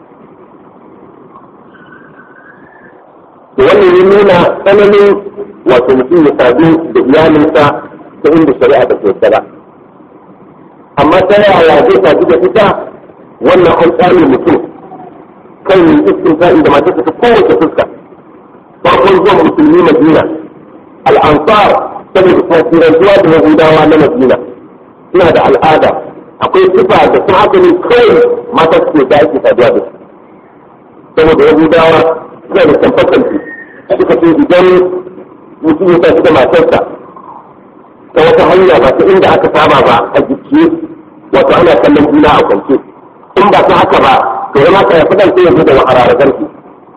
da wannan ya nuna tsananin wato mutum ya sadu da iyalinsa ta inda shari'a ta yarda ba amma ta yaya zai sadu da ita wannan an tsare mutum kan yin iskin sa'in da matarsa ta kowace fuska farkon zuwa musulmi madina al'ansar saboda tasirantuwa da yahudawa na madina suna da al'ada akwai sifa da sun haka ne kawai mata suke da ake saduwa da su saboda yahudawa suna da tamfakanci suka ce idan mutum ya tafi da matarsa ta wata hanya ba ta inda aka saba ba a jiki wato ana kallon juna a kwance in ba ta haka ba to ya mata ya fi ɗauke ya zo da hararagar ki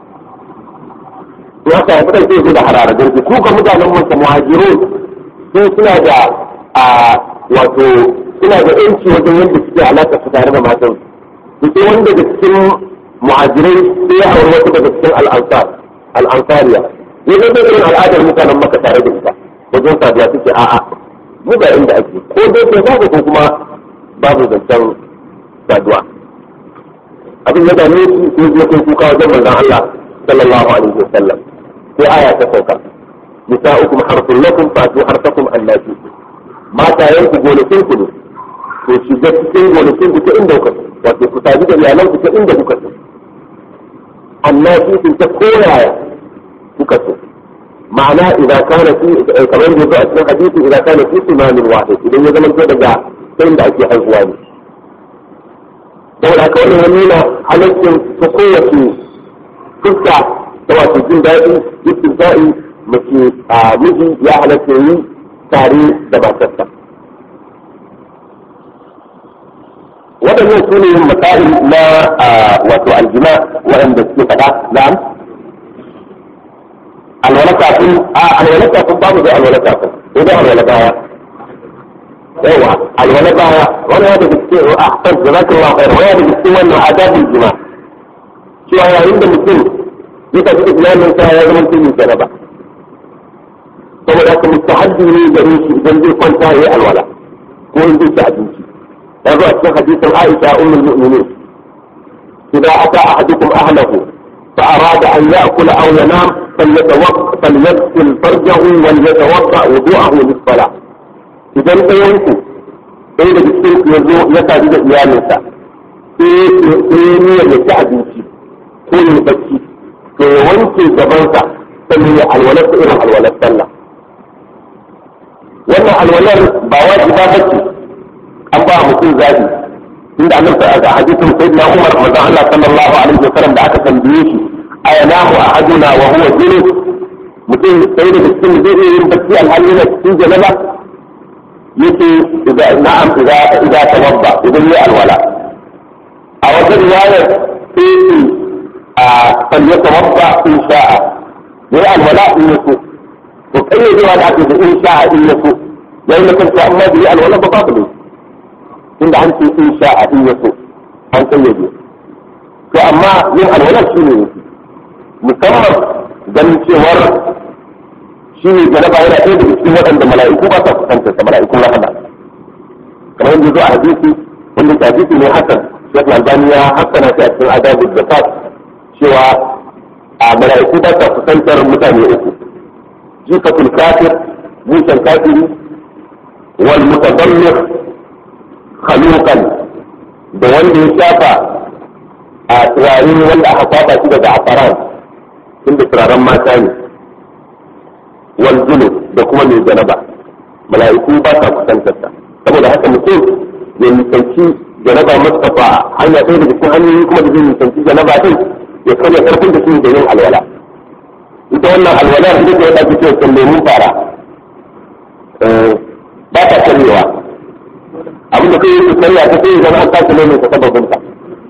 ya ta ya fi ɗauke ya zo da hararagar ki ku ga mutanen wata muhajirun sun suna da a wato suna da yanci wajen yadda suke alaƙa su tare da matan su sai wanda da cikin muhajirai sai ya aure wata daga cikin al'ansar al'ansariya ya zai zai irin al'adar mutanen maka tare da ita wajen saduwa suke a'a mu ga inda ake ko dai ke babu ko kuma babu zancen saduwa abin ya dame shi ko zai kai kuka wajen manzon Allah sallallahu alaihi wasallam sai aya ta sauka nisa'ukum harfun lakum fatu harfakum allati mata yanku gonakin ku ne to shiga cikin gonakin ku ta inda kuka wato ku sadu da iyalan ku ta inda kuka so allati sun ta koyaya kuka so ma'ana idan kana fi kamar da yake a cikin hadisi idan kana fi sunanin wahid idan ya zama daga sai da ake haihuwa ne saboda haka wannan nuna halaccin ta kowace fuska ta wato jin daɗi istinsa'i mace a miji ya halatta yi tare da matarsa waɗannan su ne masail na wato aljima waɗanda suke faɗa na'am alwala kafin a alwala kafin babu da alwala kafin ko da alwala baya yawa alwala baya wani ya daga cikin a kan da zaka wa kai wani daga cikin wannan adabul jima cewa yayin da mutum ya tafi islamin sa ya zama cikin jaraba saboda haka mustahabbi ne gare shi idan zai kwanta yayi alwala ko in zai ci abinci ya zo a cikin hadisin Aisha ummul mu'minin idan ata ahadukum ahlahu fa arada an ya'kula aw yanam فليغسل فرجه وليتوضا وضوءه للصلاه idan ɗayanku ɗaya daga cikin ya zo ya sadu da iyalinsa sai ya niyyar ya ci abinci ko ya bacci to ya wanke gabansa sannan ya alwalar irin alwalar sallah wannan alwalar ba wajiba bace an ba mutum zabi inda annabi a hadisin sayyidina Umar manzo Allah sallallahu alaihi wasallam da aka tambaye shi ayanahu ahaduna wa huwa junub mutum sai da cikin zai iya yin bacci alhali na cikin janaba yace idan na'am idan idan tawabba idan ya alwala a wata riwaya sai a sanya tawabba in sha'a ya alwala in yaso to kayyadewa da ake da in sha'a in yaso yayin da kanta amma bai alwala ba babu ne inda an ce in sha'a in yaso an kayyade to amma yin alwala shi ne musamman ganin cewar shi ne jaraba yana ɗaya daga cikin waɗanda mala'iku ba sa kusanta da mala'ikun rahama kamar yadda zo a hadisi wanda ke hadisi ne hasan shekh albani ya hasana shi a cikin adabu da fat cewa a mala'iku ba sa kusantar mutane uku jikatul kafir musan kafiri wal mutadammir khaluqan da wanda ya shafa a turare wanda aka kwaba shi daga afaran inda turaren mata ne wal junub da kuma mai janaba mala'iku ba sa kusantar ta saboda haka mutum ya nisanci janaba mustafa hanya ɗaya daga cikin hanyoyi kuma da zai nisanci janaba din ya karya karfin da shi da yin alwala ita wannan alwala da take yadda ake cewa lemun fara ba ta karyewa abin da kai yake karya ta sai zama an tashi lemun ta sababin ta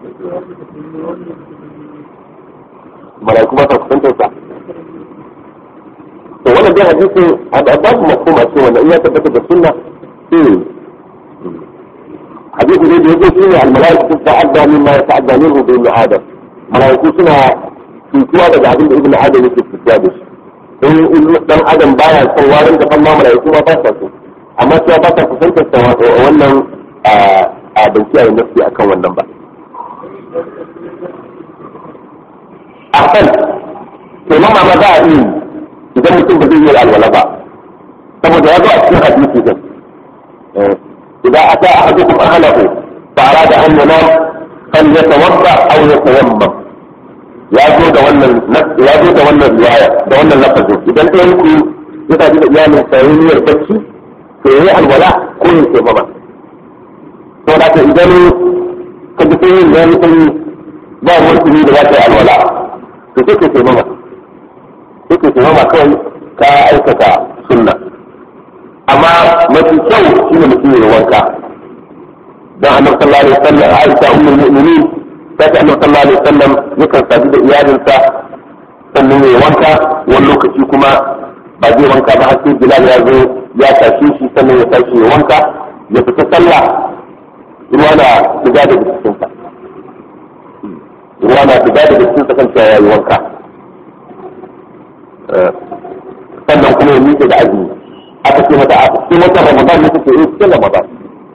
mala'iku ba sa kusantar sa to wannan dai hadisin ba su makoma ce wanda in ya tabbata da sunna sai hadisi ne da yake shi ne almalaiku ta'adda mimma yata'adda minhu bi ibn adam malaiku suna cutuwa daga abin da ibn adam yake cutuwa da shi in dan adam baya son warin da ma malaiku ma ba sa so amma cewa ba sa kusantar sa wannan a ban kiyaye nafsi akan wannan ba a kan to mama ma za a yi idan mutum ba zai yi alwala ba saboda ya zo a cikin hadisi din idan ata ahadukum ahlahu fa arada an yanam fal yatawadda aw yatayammam ya zo da wannan ya zo da wannan riwaya da wannan lafazin idan ɗayan ku ya tafi da iyalin sa yayin niyyar bacci to yayi alwala ko ya ce mama to da idan ka ji sai yin sanyi ba wani da za ta yi alwala to sai ka ce mama suke su zama kawai ka aikata sunna amma mafi kyau shi ne mutum ya wanka don annabi sallallahu alaihi wasallam Aisha ummul mu'minin ta ce annabi sallallahu alaihi wasallam yakan sadu da iyalinsa sannan ya wanka wani lokaci kuma ba zai wanka ba har sai Bilal ya zo ya tashi shi sannan ya tashi ya wanka ya fita sallah ruwa na shiga da jikinsa ruwa na shiga da jikinsa kan cewa ya yi wanka sannan kuma ya miƙe da azumi aka ce mata a cikin wata ramadan ne take yi cikin ramadan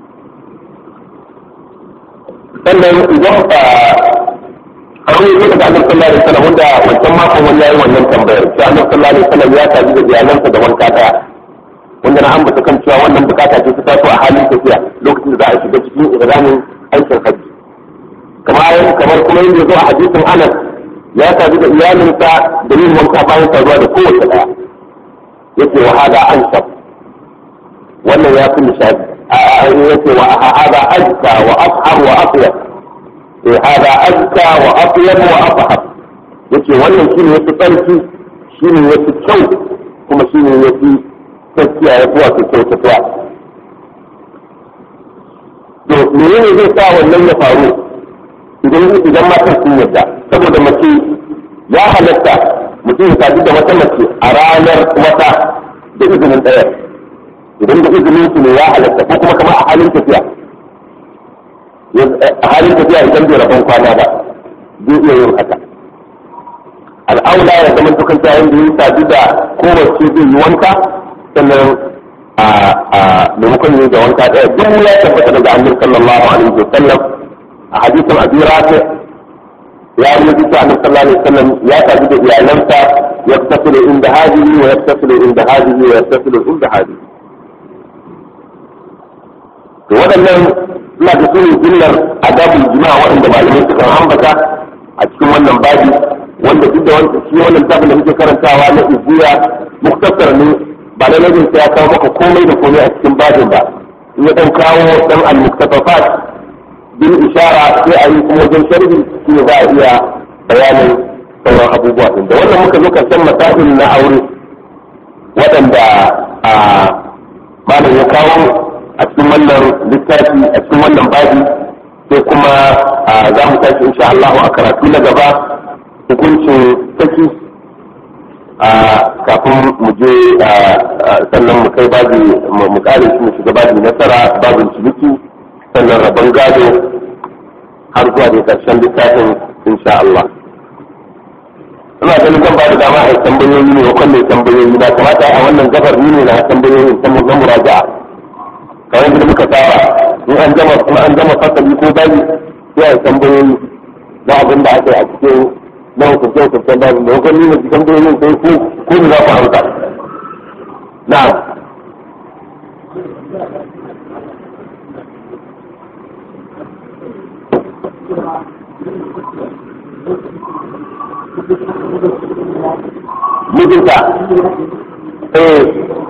sannan idan a wani yi daga annabi sallallahu alaihi wasallam wanda wancan makon wani yayi wannan tambayar sai annabi sallallahu alaihi wasallam ya tafi da iyalansa da wanka daya wanda na ambata kan cewa wannan bukata ce ta taso a halin tafiya lokacin da za a shiga cikin iranin aikin hajji kamar kamar kuma yadda zo a hadisin anas ya sadu da iyalinsa da yin wanka bayan saduwa da kowace daya yake wa hada an sab wannan ya fi nishadi yake wa hada azka wa afhar wa afyab eh hada azka wa afyab wa afhar yake wannan shine yafi tsarki shine yafi kyau kuma shine yafi tsakiya ya fi wato kyau tafiya to menene zai sa wannan ya faru idan idan matan sun yadda saboda mace ya halatta mutum ya sadu da wata mace a ranar wata da izinin ɗaya idan da izinin su ne ya halatta ko kuma kama a halin tafiya a halin tafiya idan bai rabon kwana ba zai iya yin haka al'aula ya zama dukan ta yanda ya sadu da kowace zai yi wanka sannan a maimakon yi da wanka ɗaya duk ya tabbata daga annabi sallallahu alaihi wa sallam a hadisin abi rafi ya yi bisa annabi sallallahu alaihi wasallam ya tafi da iyalansa ya tasiru inda hadihi wa ya tasiru inda hadihi wa ya tasiru inda hadihi to waɗannan ina da su ne jillar adabul jima'a waɗanda malamai suka ambata a cikin wannan babi wanda duk da wanda shi wannan tabin da muke karantawa na iziya muktasar ne ba na najin sai ya kawo maka komai da komai a cikin babin ba in ya dan kawo dan al-muktafafat bin ishara sai a yi kuma wajen sharhi shi ne za a iya bayanin sauran abubuwa din da wannan muka zo karshen masail na aure waɗanda a malam ya kawo a cikin wannan littafi a cikin wannan babi sai kuma za mu tashi insha Allah a karatu na gaba hukuncin saki kafin mu je sannan mu kai babi mu kare shi mu shiga babi nasara babin ciniki sannan rabon gado har zuwa da karshen littafin insha Allah ina ganin zan ba da dama a tambayoyi ne wakon mai tambayoyi na kamata a wannan gabar ni ne na tambayoyin na muraja'a kamar yadda muka saba in an gama kuma an gama fasali ko bayi sai a tambayoyi na abin da aka yi a cikin na hukunce hukuncen babu da wakon nuna cikin tambayoyin sai ko ko ne za ku amsa na mijinta eh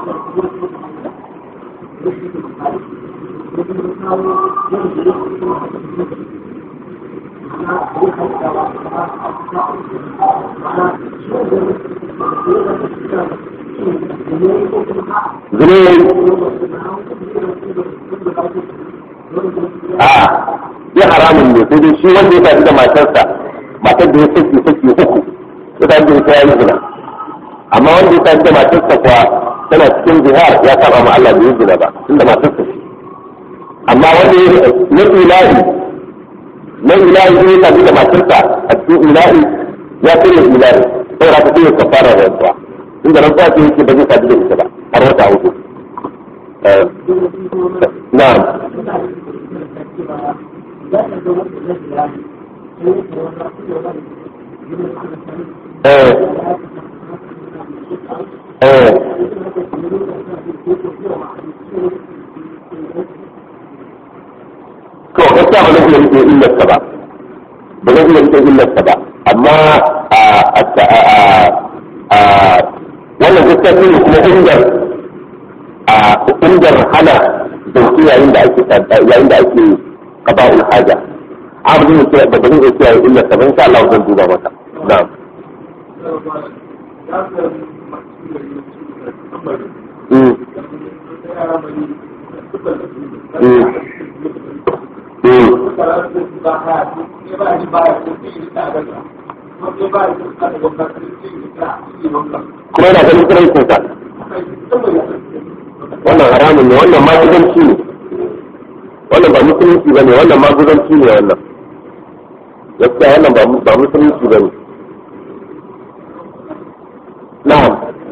a ya haramun ne sai dai shi wanda ya tafi da matarsa matar da ya saki saki uku ya tafi da ita ya yi zina amma wanda ya tafi da matarsa kuwa tana cikin jihar ya saba ma Allah bai zina ba tunda matarsa ce amma wanda ya na ilahi na ilahi ne ya tafi da matarsa a cikin ilahi ya kare ilahi sai ra ta sai ka fara rantsuwa inda rantsuwa ce yake ba zai tafi da ita ba har wata hudu na'am eh eh to gaskiya ba zan iya rike illarsa ba ba zan iya rike illarsa ba amma a wannan gaskiya shi ne kuma ingar a ingar hana zauki yayin da ake yayin da ake qada'ul haja abin ne ba zan iya kiyaye illarsa ba insha Allah zan duba maka na'am Mm. kuma yana ganin tsirancin sa wannan haramun ne wannan maguzanci ne wannan ba musulunci ba ne wannan maguzanci ne wannan gaskiya wannan ba musulunci ba ne na'am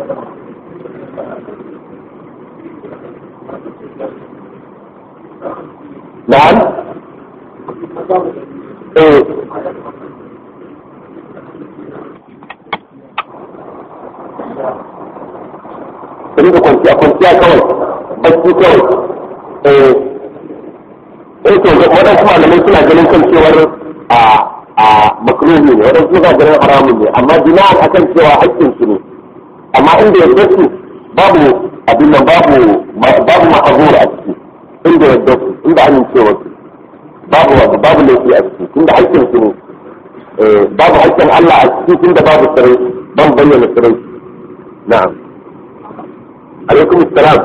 na'am eh Kuri da kwanciya kwanciya kawai bacci kawai eh eh to waɗansu malamai suna ganin kan cewar a a makruhi ne waɗansu suna ganin haramun ne amma jina'an akan cewa haƙƙin su ne amma inda ya su babu abin nan babu babu ma'azura a ciki inda ya su inda amincewa su babu babu laifi a ciki tunda haƙƙin su ne babu haƙƙin Allah a ciki tunda babu tsirai ban bayyana tsirai na'am alaikum assalam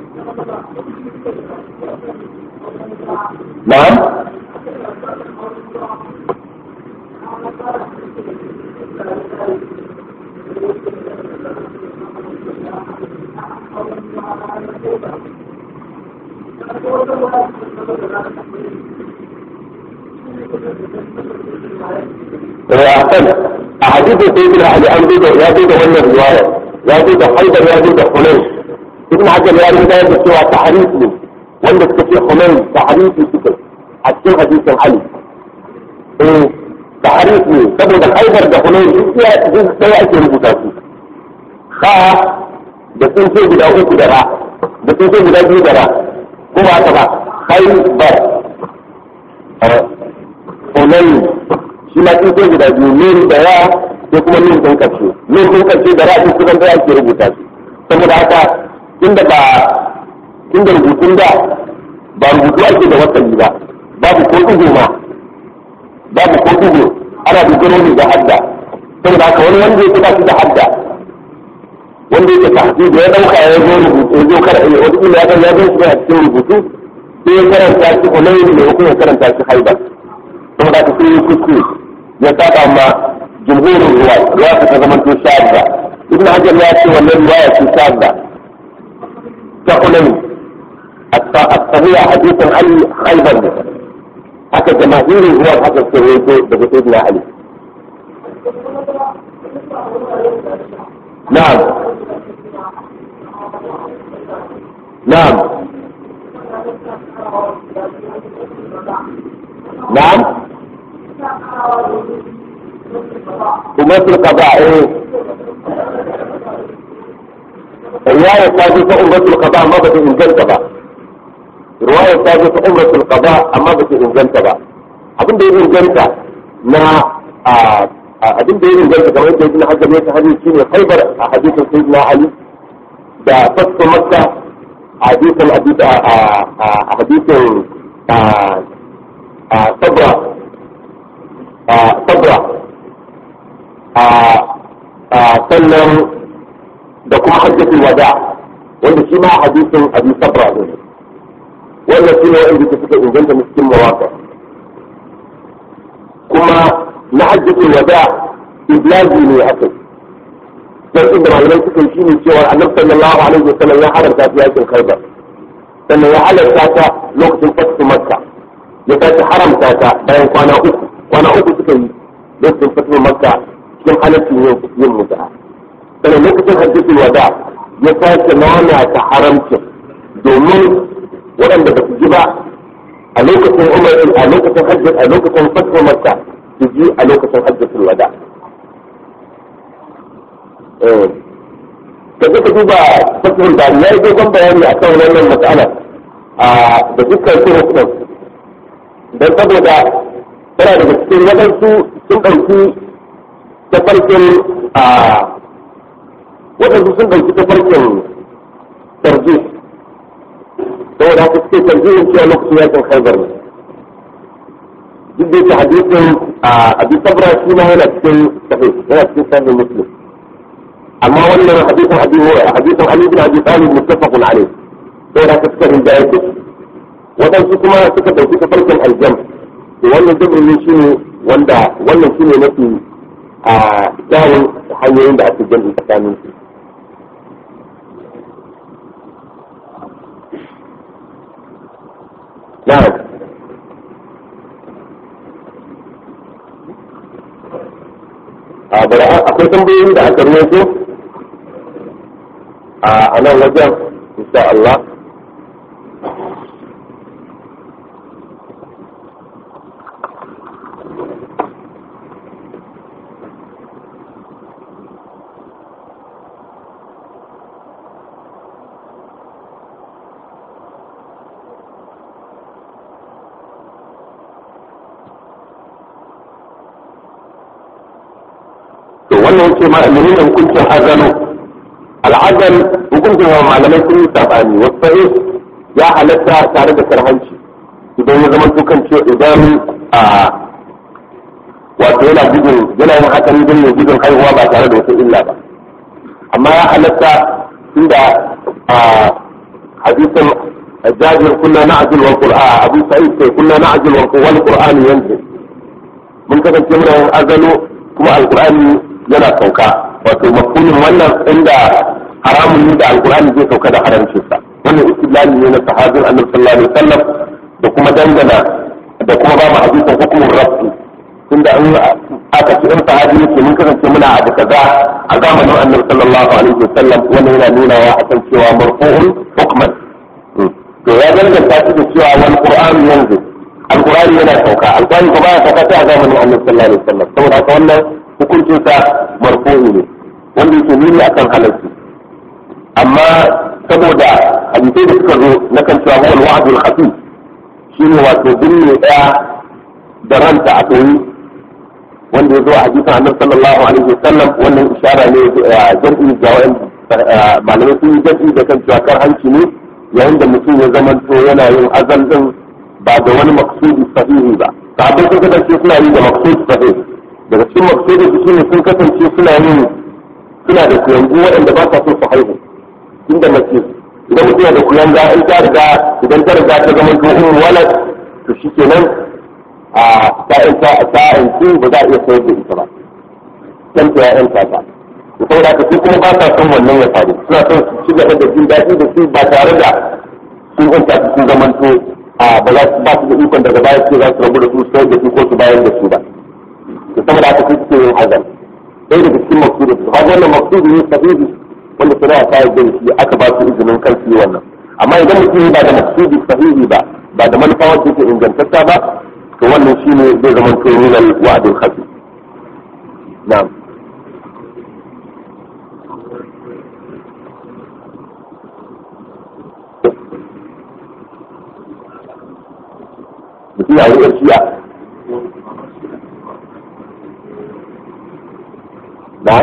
na'am أحسن أحاديث سيدنا علي أن يا بيد ولا الرواية يا بيد حيدر يا بيد حنين ابن حجر يا بيد يا بيد سوى تحريف لي ولا في حنين تحريف كده حتى حديث علي إيه تحريف لي saboda haidar da hunayn duk ya duk sai ake rubuta su ha da sun ce guda uku da ra da sun ce guda biyu da ra ko ba ta ba haibar hunayi shi ma kifin guda biyu min da ya sai kuma min ɗin ƙarshe min ɗin ƙarshe da ra'ayin kusan da ake rubuta shi saboda haka inda ba inda rubutun da ba rubutu ake da wasali ba babu ko ɗigo ma babu ko ɗigo ana dogaro ne da hadda saboda haka wani wanda yake ba shi da hadda wanda yake tahdi da ya dauka ya zo rubutu ya zo kar wata ila ya ya zo shi a cikin rubutu sai ya karanta shi hunayn ne ko ya karanta shi haibar saboda haka sai ya kuskure ya saba ma jumhurin ruwa ruwa ta zama to shadda ibn hajar ya ce wannan ruwaya ce shadda ta hunayn الصحيح حديث عن خيبر حتى جماهير هو حتى سويته بسيدنا علي نعم نعم نعم تمثل قضاء ايه رواية ثابتة أمة القضاء ما بدأ إنجلت بقى رواية ثابتة أمة القضاء أما بدأ إنجلت بقى abin da ya inganta na abin da ya inganta kamar yadda ibn hajar ya hadisi shine khaybar a hadisin sayyidina ali da fasu makka a hadisin a hadisin sabra sabra sannan da kuma hajjatul wada wanda shi ma hadisin abi sabra ne wannan shi ne wanda suka inganta cikin mawaka kuma na hajjatul wada iblaji ne aka dan inda malamai suka shi ne cewa annabi sallallahu alaihi wasallam ya haramta ta yakin khaibar sannan ya halarta ta lokacin fatu makka ya tashi haramta ta bayan kwana uku kwana uku suka yi lokacin fatu makka cikin halaccin yin mutu'a sannan lokacin hajjatul wada ya sake nana ta haramcin domin waɗanda ba su ji ba a lokacin umar a lokacin hajjat a lokacin fatu makka su ji a lokacin hajjatul wada da suka duba fatul bari ya yi dogon bayani a kan wannan matsala da dukkan su hukumar don saboda tana daga cikin waɗansu sun ɗauki tafarkin a waɗansu sun ɗauki tafarkin tarji saboda haka suke tarjihin cewa lokacin yakin haibar ne duk da yake hadisin abi sabra shi ma yana cikin sahih yana cikin sahih muslim amma wannan hadisin abi hadisin ali bin abi talib muttafaqun alayh saboda haka suka rinda yake waɗansu kuma suka ɗauki tafarkin aljam to wannan jabrin ne shine wanda wannan shine mafi a kyawun hanyoyin da ake jam'i tsakanin su na'am a bari akwai tambayoyin da aka ruwaito a nan wajen insha Allah wannan yake ma menene hukuncin azalo al'azal hukuncin wa malamai sun yi sabani wasu ya halatta tare da karhanci idan ya zama tukan ce idan a wato yana gudun yana yin hakan don ya gudun haihuwa ba tare da wata illa ba amma ya halatta inda a hadisin jabir kunna na'jil wal qur'an abu sa'id sai kunna na'jil wal qur'an yanzu mun kasance muna yin azalo kuma alqur'ani yana sauka wato mafhumin wannan inda haramun ne da alkur'ani zai sauka da haramcin sa wannan istilali ne na sahabin annabi sallallahu alaihi wasallam da kuma dangana da kuma ba mu hadisin hukumin rabbi tunda an aka ci in sahabi yake mun kasance muna abu kaza a zamanin annabi sallallahu alaihi wasallam wannan yana nuna wa akan cewa marfu'un hukman to ya danganta shi da cewa wal qur'an yanzu alkur'ani yana sauka alkur'ani ko baya sauka sai a zamanin annabi sallallahu alaihi wasallam saboda haka wannan hukuncinsa marfu'i ne wanda yake nuni akan halarci amma saboda hadisai da suka zo na kan cewa huwa al-wa'dul khafi shi ne wato binne ɗaya da ranta a koyi wanda ya zo a hadisin annabi sallallahu alaihi wasallam wannan ishara ne jam'i ga wa'in malamai sun yi jam'i da kan cewa kar hanci ne yayin da mutum ya zamanto yana yin azal din ba da wani maksudi sahihi ba sabon sun kasance suna yi da maksudi sahihi daga cikin maksudi su shine sun kasance suna yin suna da kuyangu waɗanda ba sa so su haihu inda mace idan mutum yana da kuyanga in ta riga idan ta riga ta zama to ummu walad to shikenan a sa'in ta sa'in su ba za a iya sayar da ita ba kan ta ya'yan ta ta to saboda haka su kuma ba sa son wannan ya faru suna son su ci gaba da jin daɗi da su ba tare da sun yanta su sun zamanto a ba za su ba su da ikon daga baya ce za su rabu da su sayar da su ko su bayar da su ba to saboda haka su suke yin hazan ɗaya daga cikin maksudin su har wannan maksudin ne sahihi wanda shari'a ta yarda da shi aka ba su izinin kan su yi wannan amma idan mutum ba da maksudi sahihi ba ba da manufa wacce ke ingantacce ba to wannan shine zai zama to min al wa'dul khafi na'am mutum ya yi shiya na'am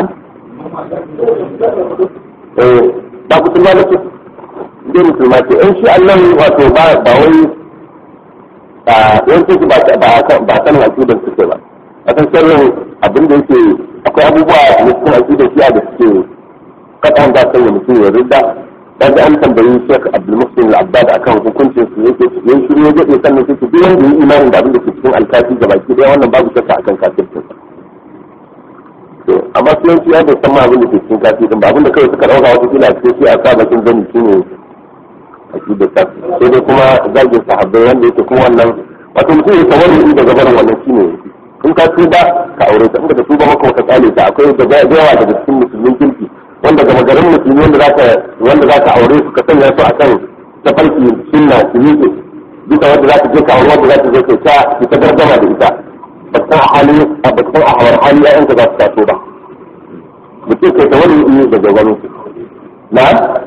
eh ba musulma nake dai musulma ce in shi Allah wato ba ba wai a yanzu ba ba ba san aqidar suke ba a san sirrin abin da yake akwai abubuwa da cikin aqidar shi da suke kadan da sai mutum ya ridda dan da an tambayi Sheikh Abdul Muslim Al-Abbad akan hukuncin su yake yayin shiru ya dade sannan sai duk wanda yi imanin da abin da ke cikin alkafi gabaki daya wannan babu shakka akan kafircin to amma su yanci ya bai san ma abin da ke cikin kafi din ba abin da kawai suka dauka wata kila sai sai a sa bakin zani shine akida ta sai dai kuma zagin sahabbai wanda yake kuma wannan wato mutum ya tawalli daga barin wannan shine in ka tuba ka aure ta in ka tuba maka ka tsale ta akwai da yawa daga cikin musulmin kirki wanda gama garin musulmi wanda zaka wanda zaka aure su ka sanya su akan tafarki sunna su miƙe duka wanda zaka je ka aure wanda zaka je kai ta ta gargama da ita ba san hali a ba san a hawar hali ya yanka za su taso ba mutum kai tawali iya daga wani su na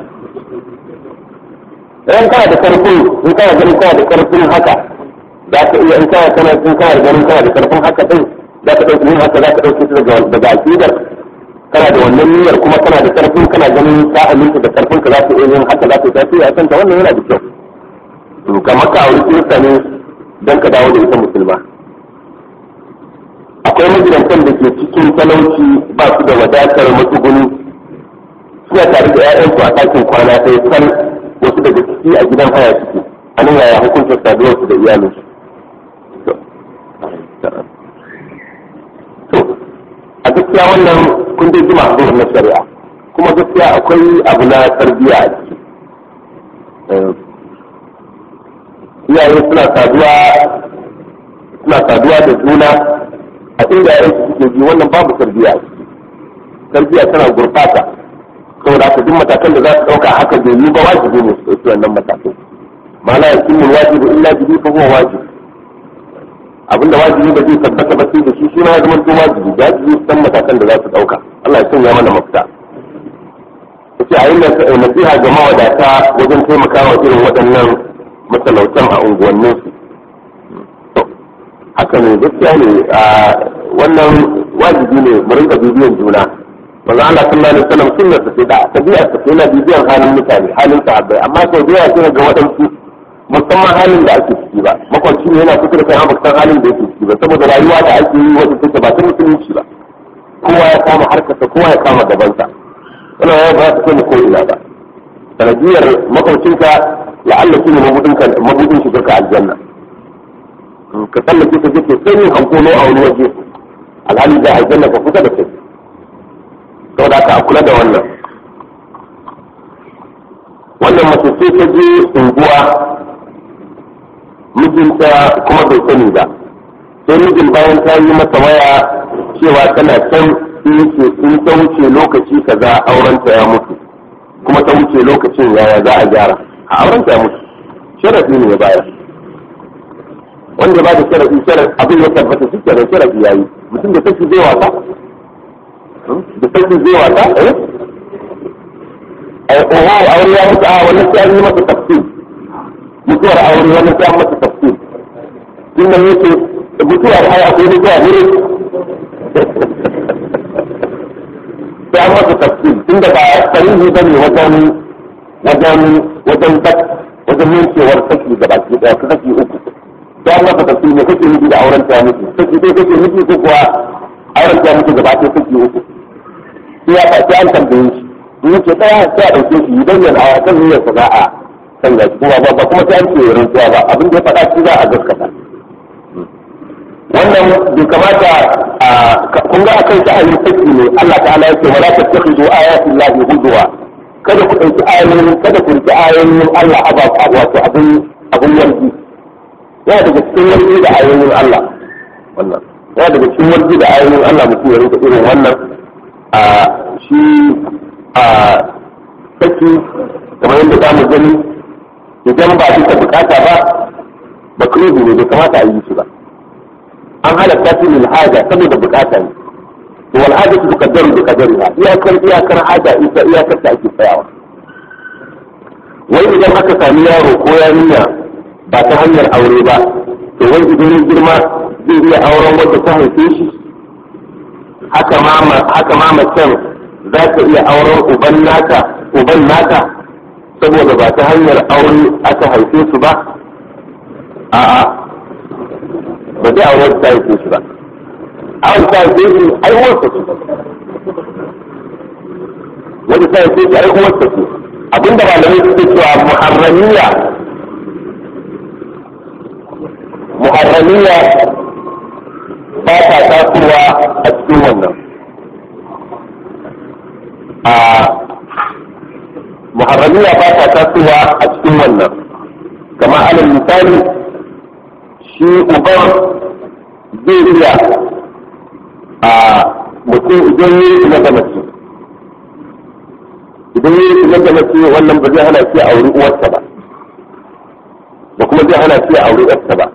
idan kana da karfin in kana ganin kana da karfin haka za ka iya in kana kana in kana da ganin kana da karfin haka din za ka ɗauki yin haka za ka ɗauki su daga daga aƙidar kana da wannan niyyar kuma kana da karfin kana ganin ka aminta da karfin ka za ka iya yin haka za ka yi tasiri a kanta wannan yana da kyau to kamar ka auri kirista ne don ka dawo da ita musulma akwai magidantan da ke cikin talauci ba su da wadatar matsuguni suna tare da 'ya'yansu a ɗakin kwana ɗaya kan wasu daga ciki a gidan haya suke a nan yaya hukuncin saduwarsu da iyalinsu to a gaskiya wannan kun dai jima a na shari'a kuma gaskiya akwai abu na tarbiyya a ciki iyaye suna saduwa suna saduwa da juna a inda yayin su suke ji wannan babu tarbiyya a ciki tarbiyya tana gurfata saboda haka duk matakan da za su ɗauka haka bai yi ba wajibi ne su ɗauki wannan matakan ma la yakunu wajibu illa bihi fa huwa wajib abinda wajibi da zai tabbata ba sai da shi shi ma ya zama to wajibi da wajibi san matakan da za su ɗauka Allah ya sanya mana mafita yace a yin nasiha ga mawadata wajen taimakawa irin waɗannan matalautan a unguwanninsu haka ne gaskiya ne wannan wajibi ne mu rinka bibiyan juna manzo Allah sallallahu alaihi wasallam sunnar sa da tabi'a ta yana bibiyan halin mutane halin sahabbai amma sau da yawa sai ga waɗansu musamman halin da ake ciki ba makwanci ne yana kusa da kai amma san halin da yake ciki ba saboda rayuwa da ake yi wata take ba ta musulunci ba kowa ya kama harkarsa kowa ya kama gabansa wannan ya ba ta kai ko ina ba sanadiyar makwancinka la'alla shi ne mabudin shiga ka aljanna ka tsallake ka je sai yin hankolo a wani waje alhali da aljanna ka kusa da kai saboda haka a kula da wannan wannan mace ce ta je unguwa mijinta kuma bai sani ba sai mijin bayan ta yi masa waya cewa tana can in ta wuce lokaci kaza aurenta ya mutu kuma ta wuce lokacin yaya za a gyara a aurenta ya mutu sharafi ne ya bayar wanda ba da sharafi sharafi abin ya tabbata shi kenan sharafi ya yi mutum da saki zai wasa da saki zai wasa eh ai oho aure ya mutu a wannan sai an yi masa tafsir mutuwar aure wani sai an masa tafsir tun nan yake mutuwar ai akwai mutuwa ne sai an masa tafsir tun da ba sarihi ba ne wajen wajen wajen wajen yankewar saki da baki daya ka saki uku sai an masa tafsir ne kake nufi da auren ta miki saki dai kake nufi ko kuwa auren ta miki gaba ɗaya saki uku sai ya sai an tambaye shi in yake daya sai a ɗauke shi idan yana a kan niyyar sa za a canza shi kuma ba kuma sai an ce rantsuwa ba abin da ya faɗa shi za a gaskata wannan bai kamata a kun ga akan sha'anin saki ne Allah ta'ala ya ce wala tattakhidu ayati llahi huzwa kada ku ɗauki ayoyin kada ku riki ayoyin Allah aba wato abin abin warki yana daga cikin warki da ayoyin Allah wannan yana daga cikin warki da ayoyin Allah mutum ya rinka irin wannan a shi a saki kamar yadda za mu gani idan ba bisa bukata ba makruhi ne bai kamata a yi shi ba an halatta shi lil haja saboda bukata ne to wal haja su kaddaru bi qadariha iyakar iyakar haja ita iyakar ta ake tsayawa wai idan aka sami yaro ko yarinya ba ta hanyar aure ba to wai idan ya girma zai iya auren wanda ta haife shi haka ma haka ma macen za ta iya auren uban naka uban naka saboda ba ta hanyar aure aka haife su ba a'a ba zai aure ta haife shi ba awon ta haife shi ai uwarsa ce wanda ta haife shi ai uwarsa ce abinda malamai suke cewa muharramiya muharramiya ba ta tasowa a cikin wannan a muharramiya ba ta tasowa a cikin wannan kama alal misali shi uban zai iya a mutum idan yi na da mace idan yi na da mace wannan ba zai hana shi a auri uwarsa ba ba kuma zai hana shi a auri uwarsa ba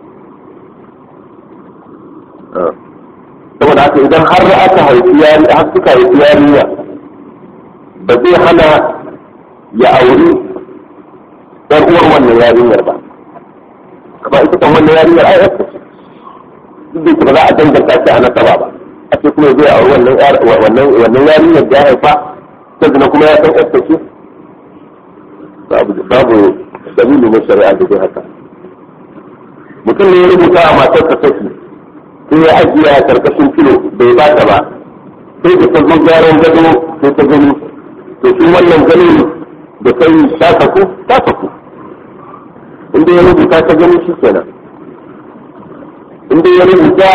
saboda haka idan har aka haifi yari har suka haifi yarinya ba zai hana ya auri ɗan uwar wannan yarinyar ba kamar ita kan wannan yarinyar ai yarsa ce duk da ba za a danganta shi a nasaba ba a ce kuma zai auri wannan wannan wannan yarinyar da ya haifa sannan kuma ya san yarsa ce babu babu dalili na shari'a da zai haka mutum ne ya rubuta a matarsa take sai ya ajiye a karkashin kilo bai ba ta ba sai da ta zo gyaran gado sai ta gani to shi wannan gani da kai ta saku ta saku inda ya rubuta ta gani shi kenan inda ya rubuta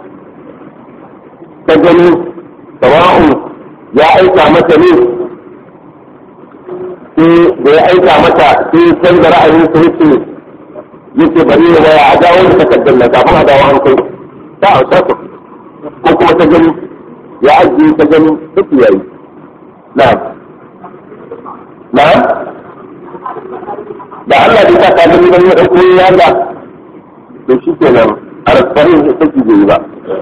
ta gani sawa'un ya aika mata ne sai da ya aika mata sai canza ra'ayin sa yake yake bari ya waya a dawo da takardar na kafin a dawo an kai ta a ta ko kuma ta gani ya ajiye ta gani duk yayi na na da Allah bai sa ka gani ban ya dauko ya ga to shi kenan a rasfarin da take bai ba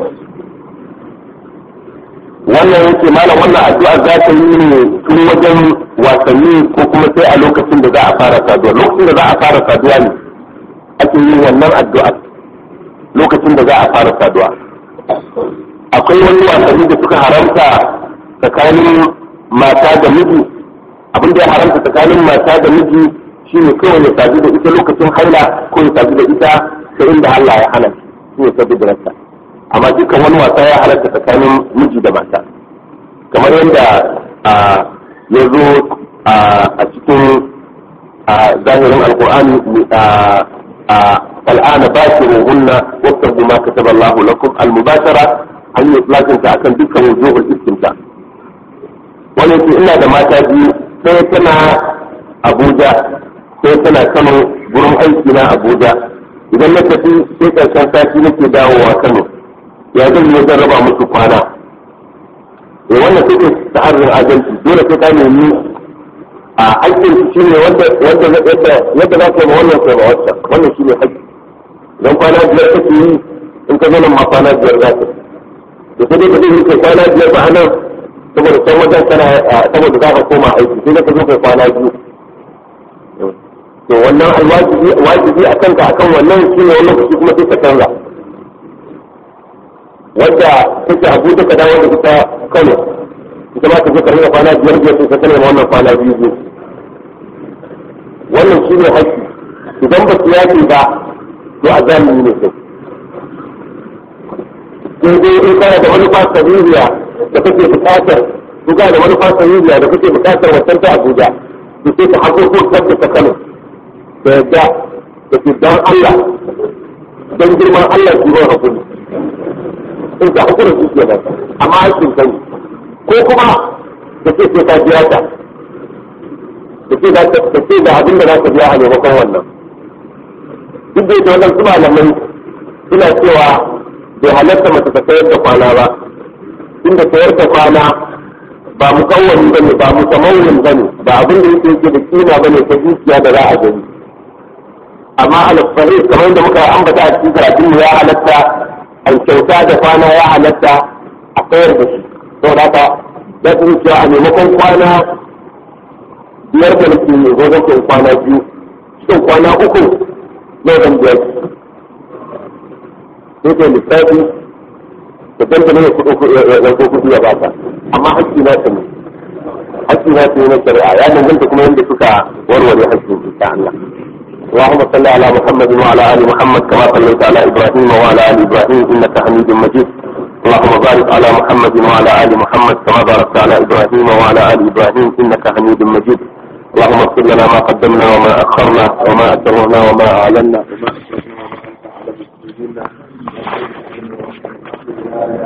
wannan yake malam wannan addu'a za ta yi ne tun wajen wasanni ko kuma sai a lokacin da za a fara saduwa lokacin da za a fara saduwa ne ake yin wannan addu'a lokacin da za a fara saduwa akwai wani wasanni da suka haramta tsakanin mata da miji abin da ya haramta tsakanin mata da miji shine kawai ya sadu da ita lokacin haila ko ya sadu da ita ta inda Allah ya hana shi ne sadu da rasa amma dukkan wani wasa ya halatta tsakanin miji da mata kamar yadda ya zo a cikin zahirin alkur'ani الآن باشروهن واتقوا ما كتب الله لكم المباشرة أن يطلقن أكن دكا وجوه الاستمتاع ولكن إلا da mata biyu sai tana Abuja sai tana Kano gurin aiki na Abuja idan na tafi sai ƙarshen sati nake dawowa Kano ya zan yi zan raba musu kwana eh wannan take ta'arrin adalci dole sai ka nemi a haƙƙin shi ne wanda wanda yadda yadda za ka yi wannan sai ma wacce wannan shi ne haƙƙi idan kwana biyar kake yi in ka zo nan ma kwana biyar za ka da sai dai ka zai kai kwana biyar ba nan saboda san wajen kana saboda za ka koma aiki sai ka zo kai kwana biyu to wannan alwajibi wajibi a kanka akan wannan shi ne wannan kuɗi kuma sai ka canza wadda take abu da ka dawo da ita kano ita ma ta je karɓar kwana biyar biyar sai ka kane ma wannan kwana biyu biyu wannan shi ne haƙƙi idan ba su yaƙi ba to a zamani ne sai sai dai in kana da manufa sahihiya da kake buƙatar in kana da manufa sahihiya da kake buƙatar wancan ta Abuja to sai ka haƙo ko ta ta Kano da yadda da ke dan Allah dan girman Allah ki ba hakuri in ka hakura shi ke nan amma aikin kai ko kuma da ke sai ka biya ta da ke da ke da abin da za ka biya a maimakon wannan duk da ita wannan su malamai suna cewa bai halatta mace ta sayar da kwana ba inda sayar da kwana ba mu kawwani bane ba mu tamawulin bane ba abin da yake yake da kima bane ta dukiya da za a gani amma alfahari kamar da muka ambata a cikin karatun ya halatta an kyauta da kwana ya halatta a sayar da shi saboda haka za su cewa a maimakon kwana biyar da nake yi ko zan kwana biyu cikin kwana uku zai zan biyar sai kai lissafi da dangane ya kuɗo kuɗi ya baka amma haƙƙi na ta ne haƙƙi na ta ne na shari'a ya danganta kuma yadda suka warware haƙƙin insha Allah اللهم صل على محمد وعلى ال محمد كما صليت على ابراهيم وعلى ال ابراهيم انك حميد مجيد اللهم بارك على محمد وعلى ال محمد كما باركت على ابراهيم وعلى ال ابراهيم انك حميد مجيد اللهم اغفر لنا ما قدمنا وما اخرنا وما اسررنا وما اعلنا وما اسررنا وما انت اعلم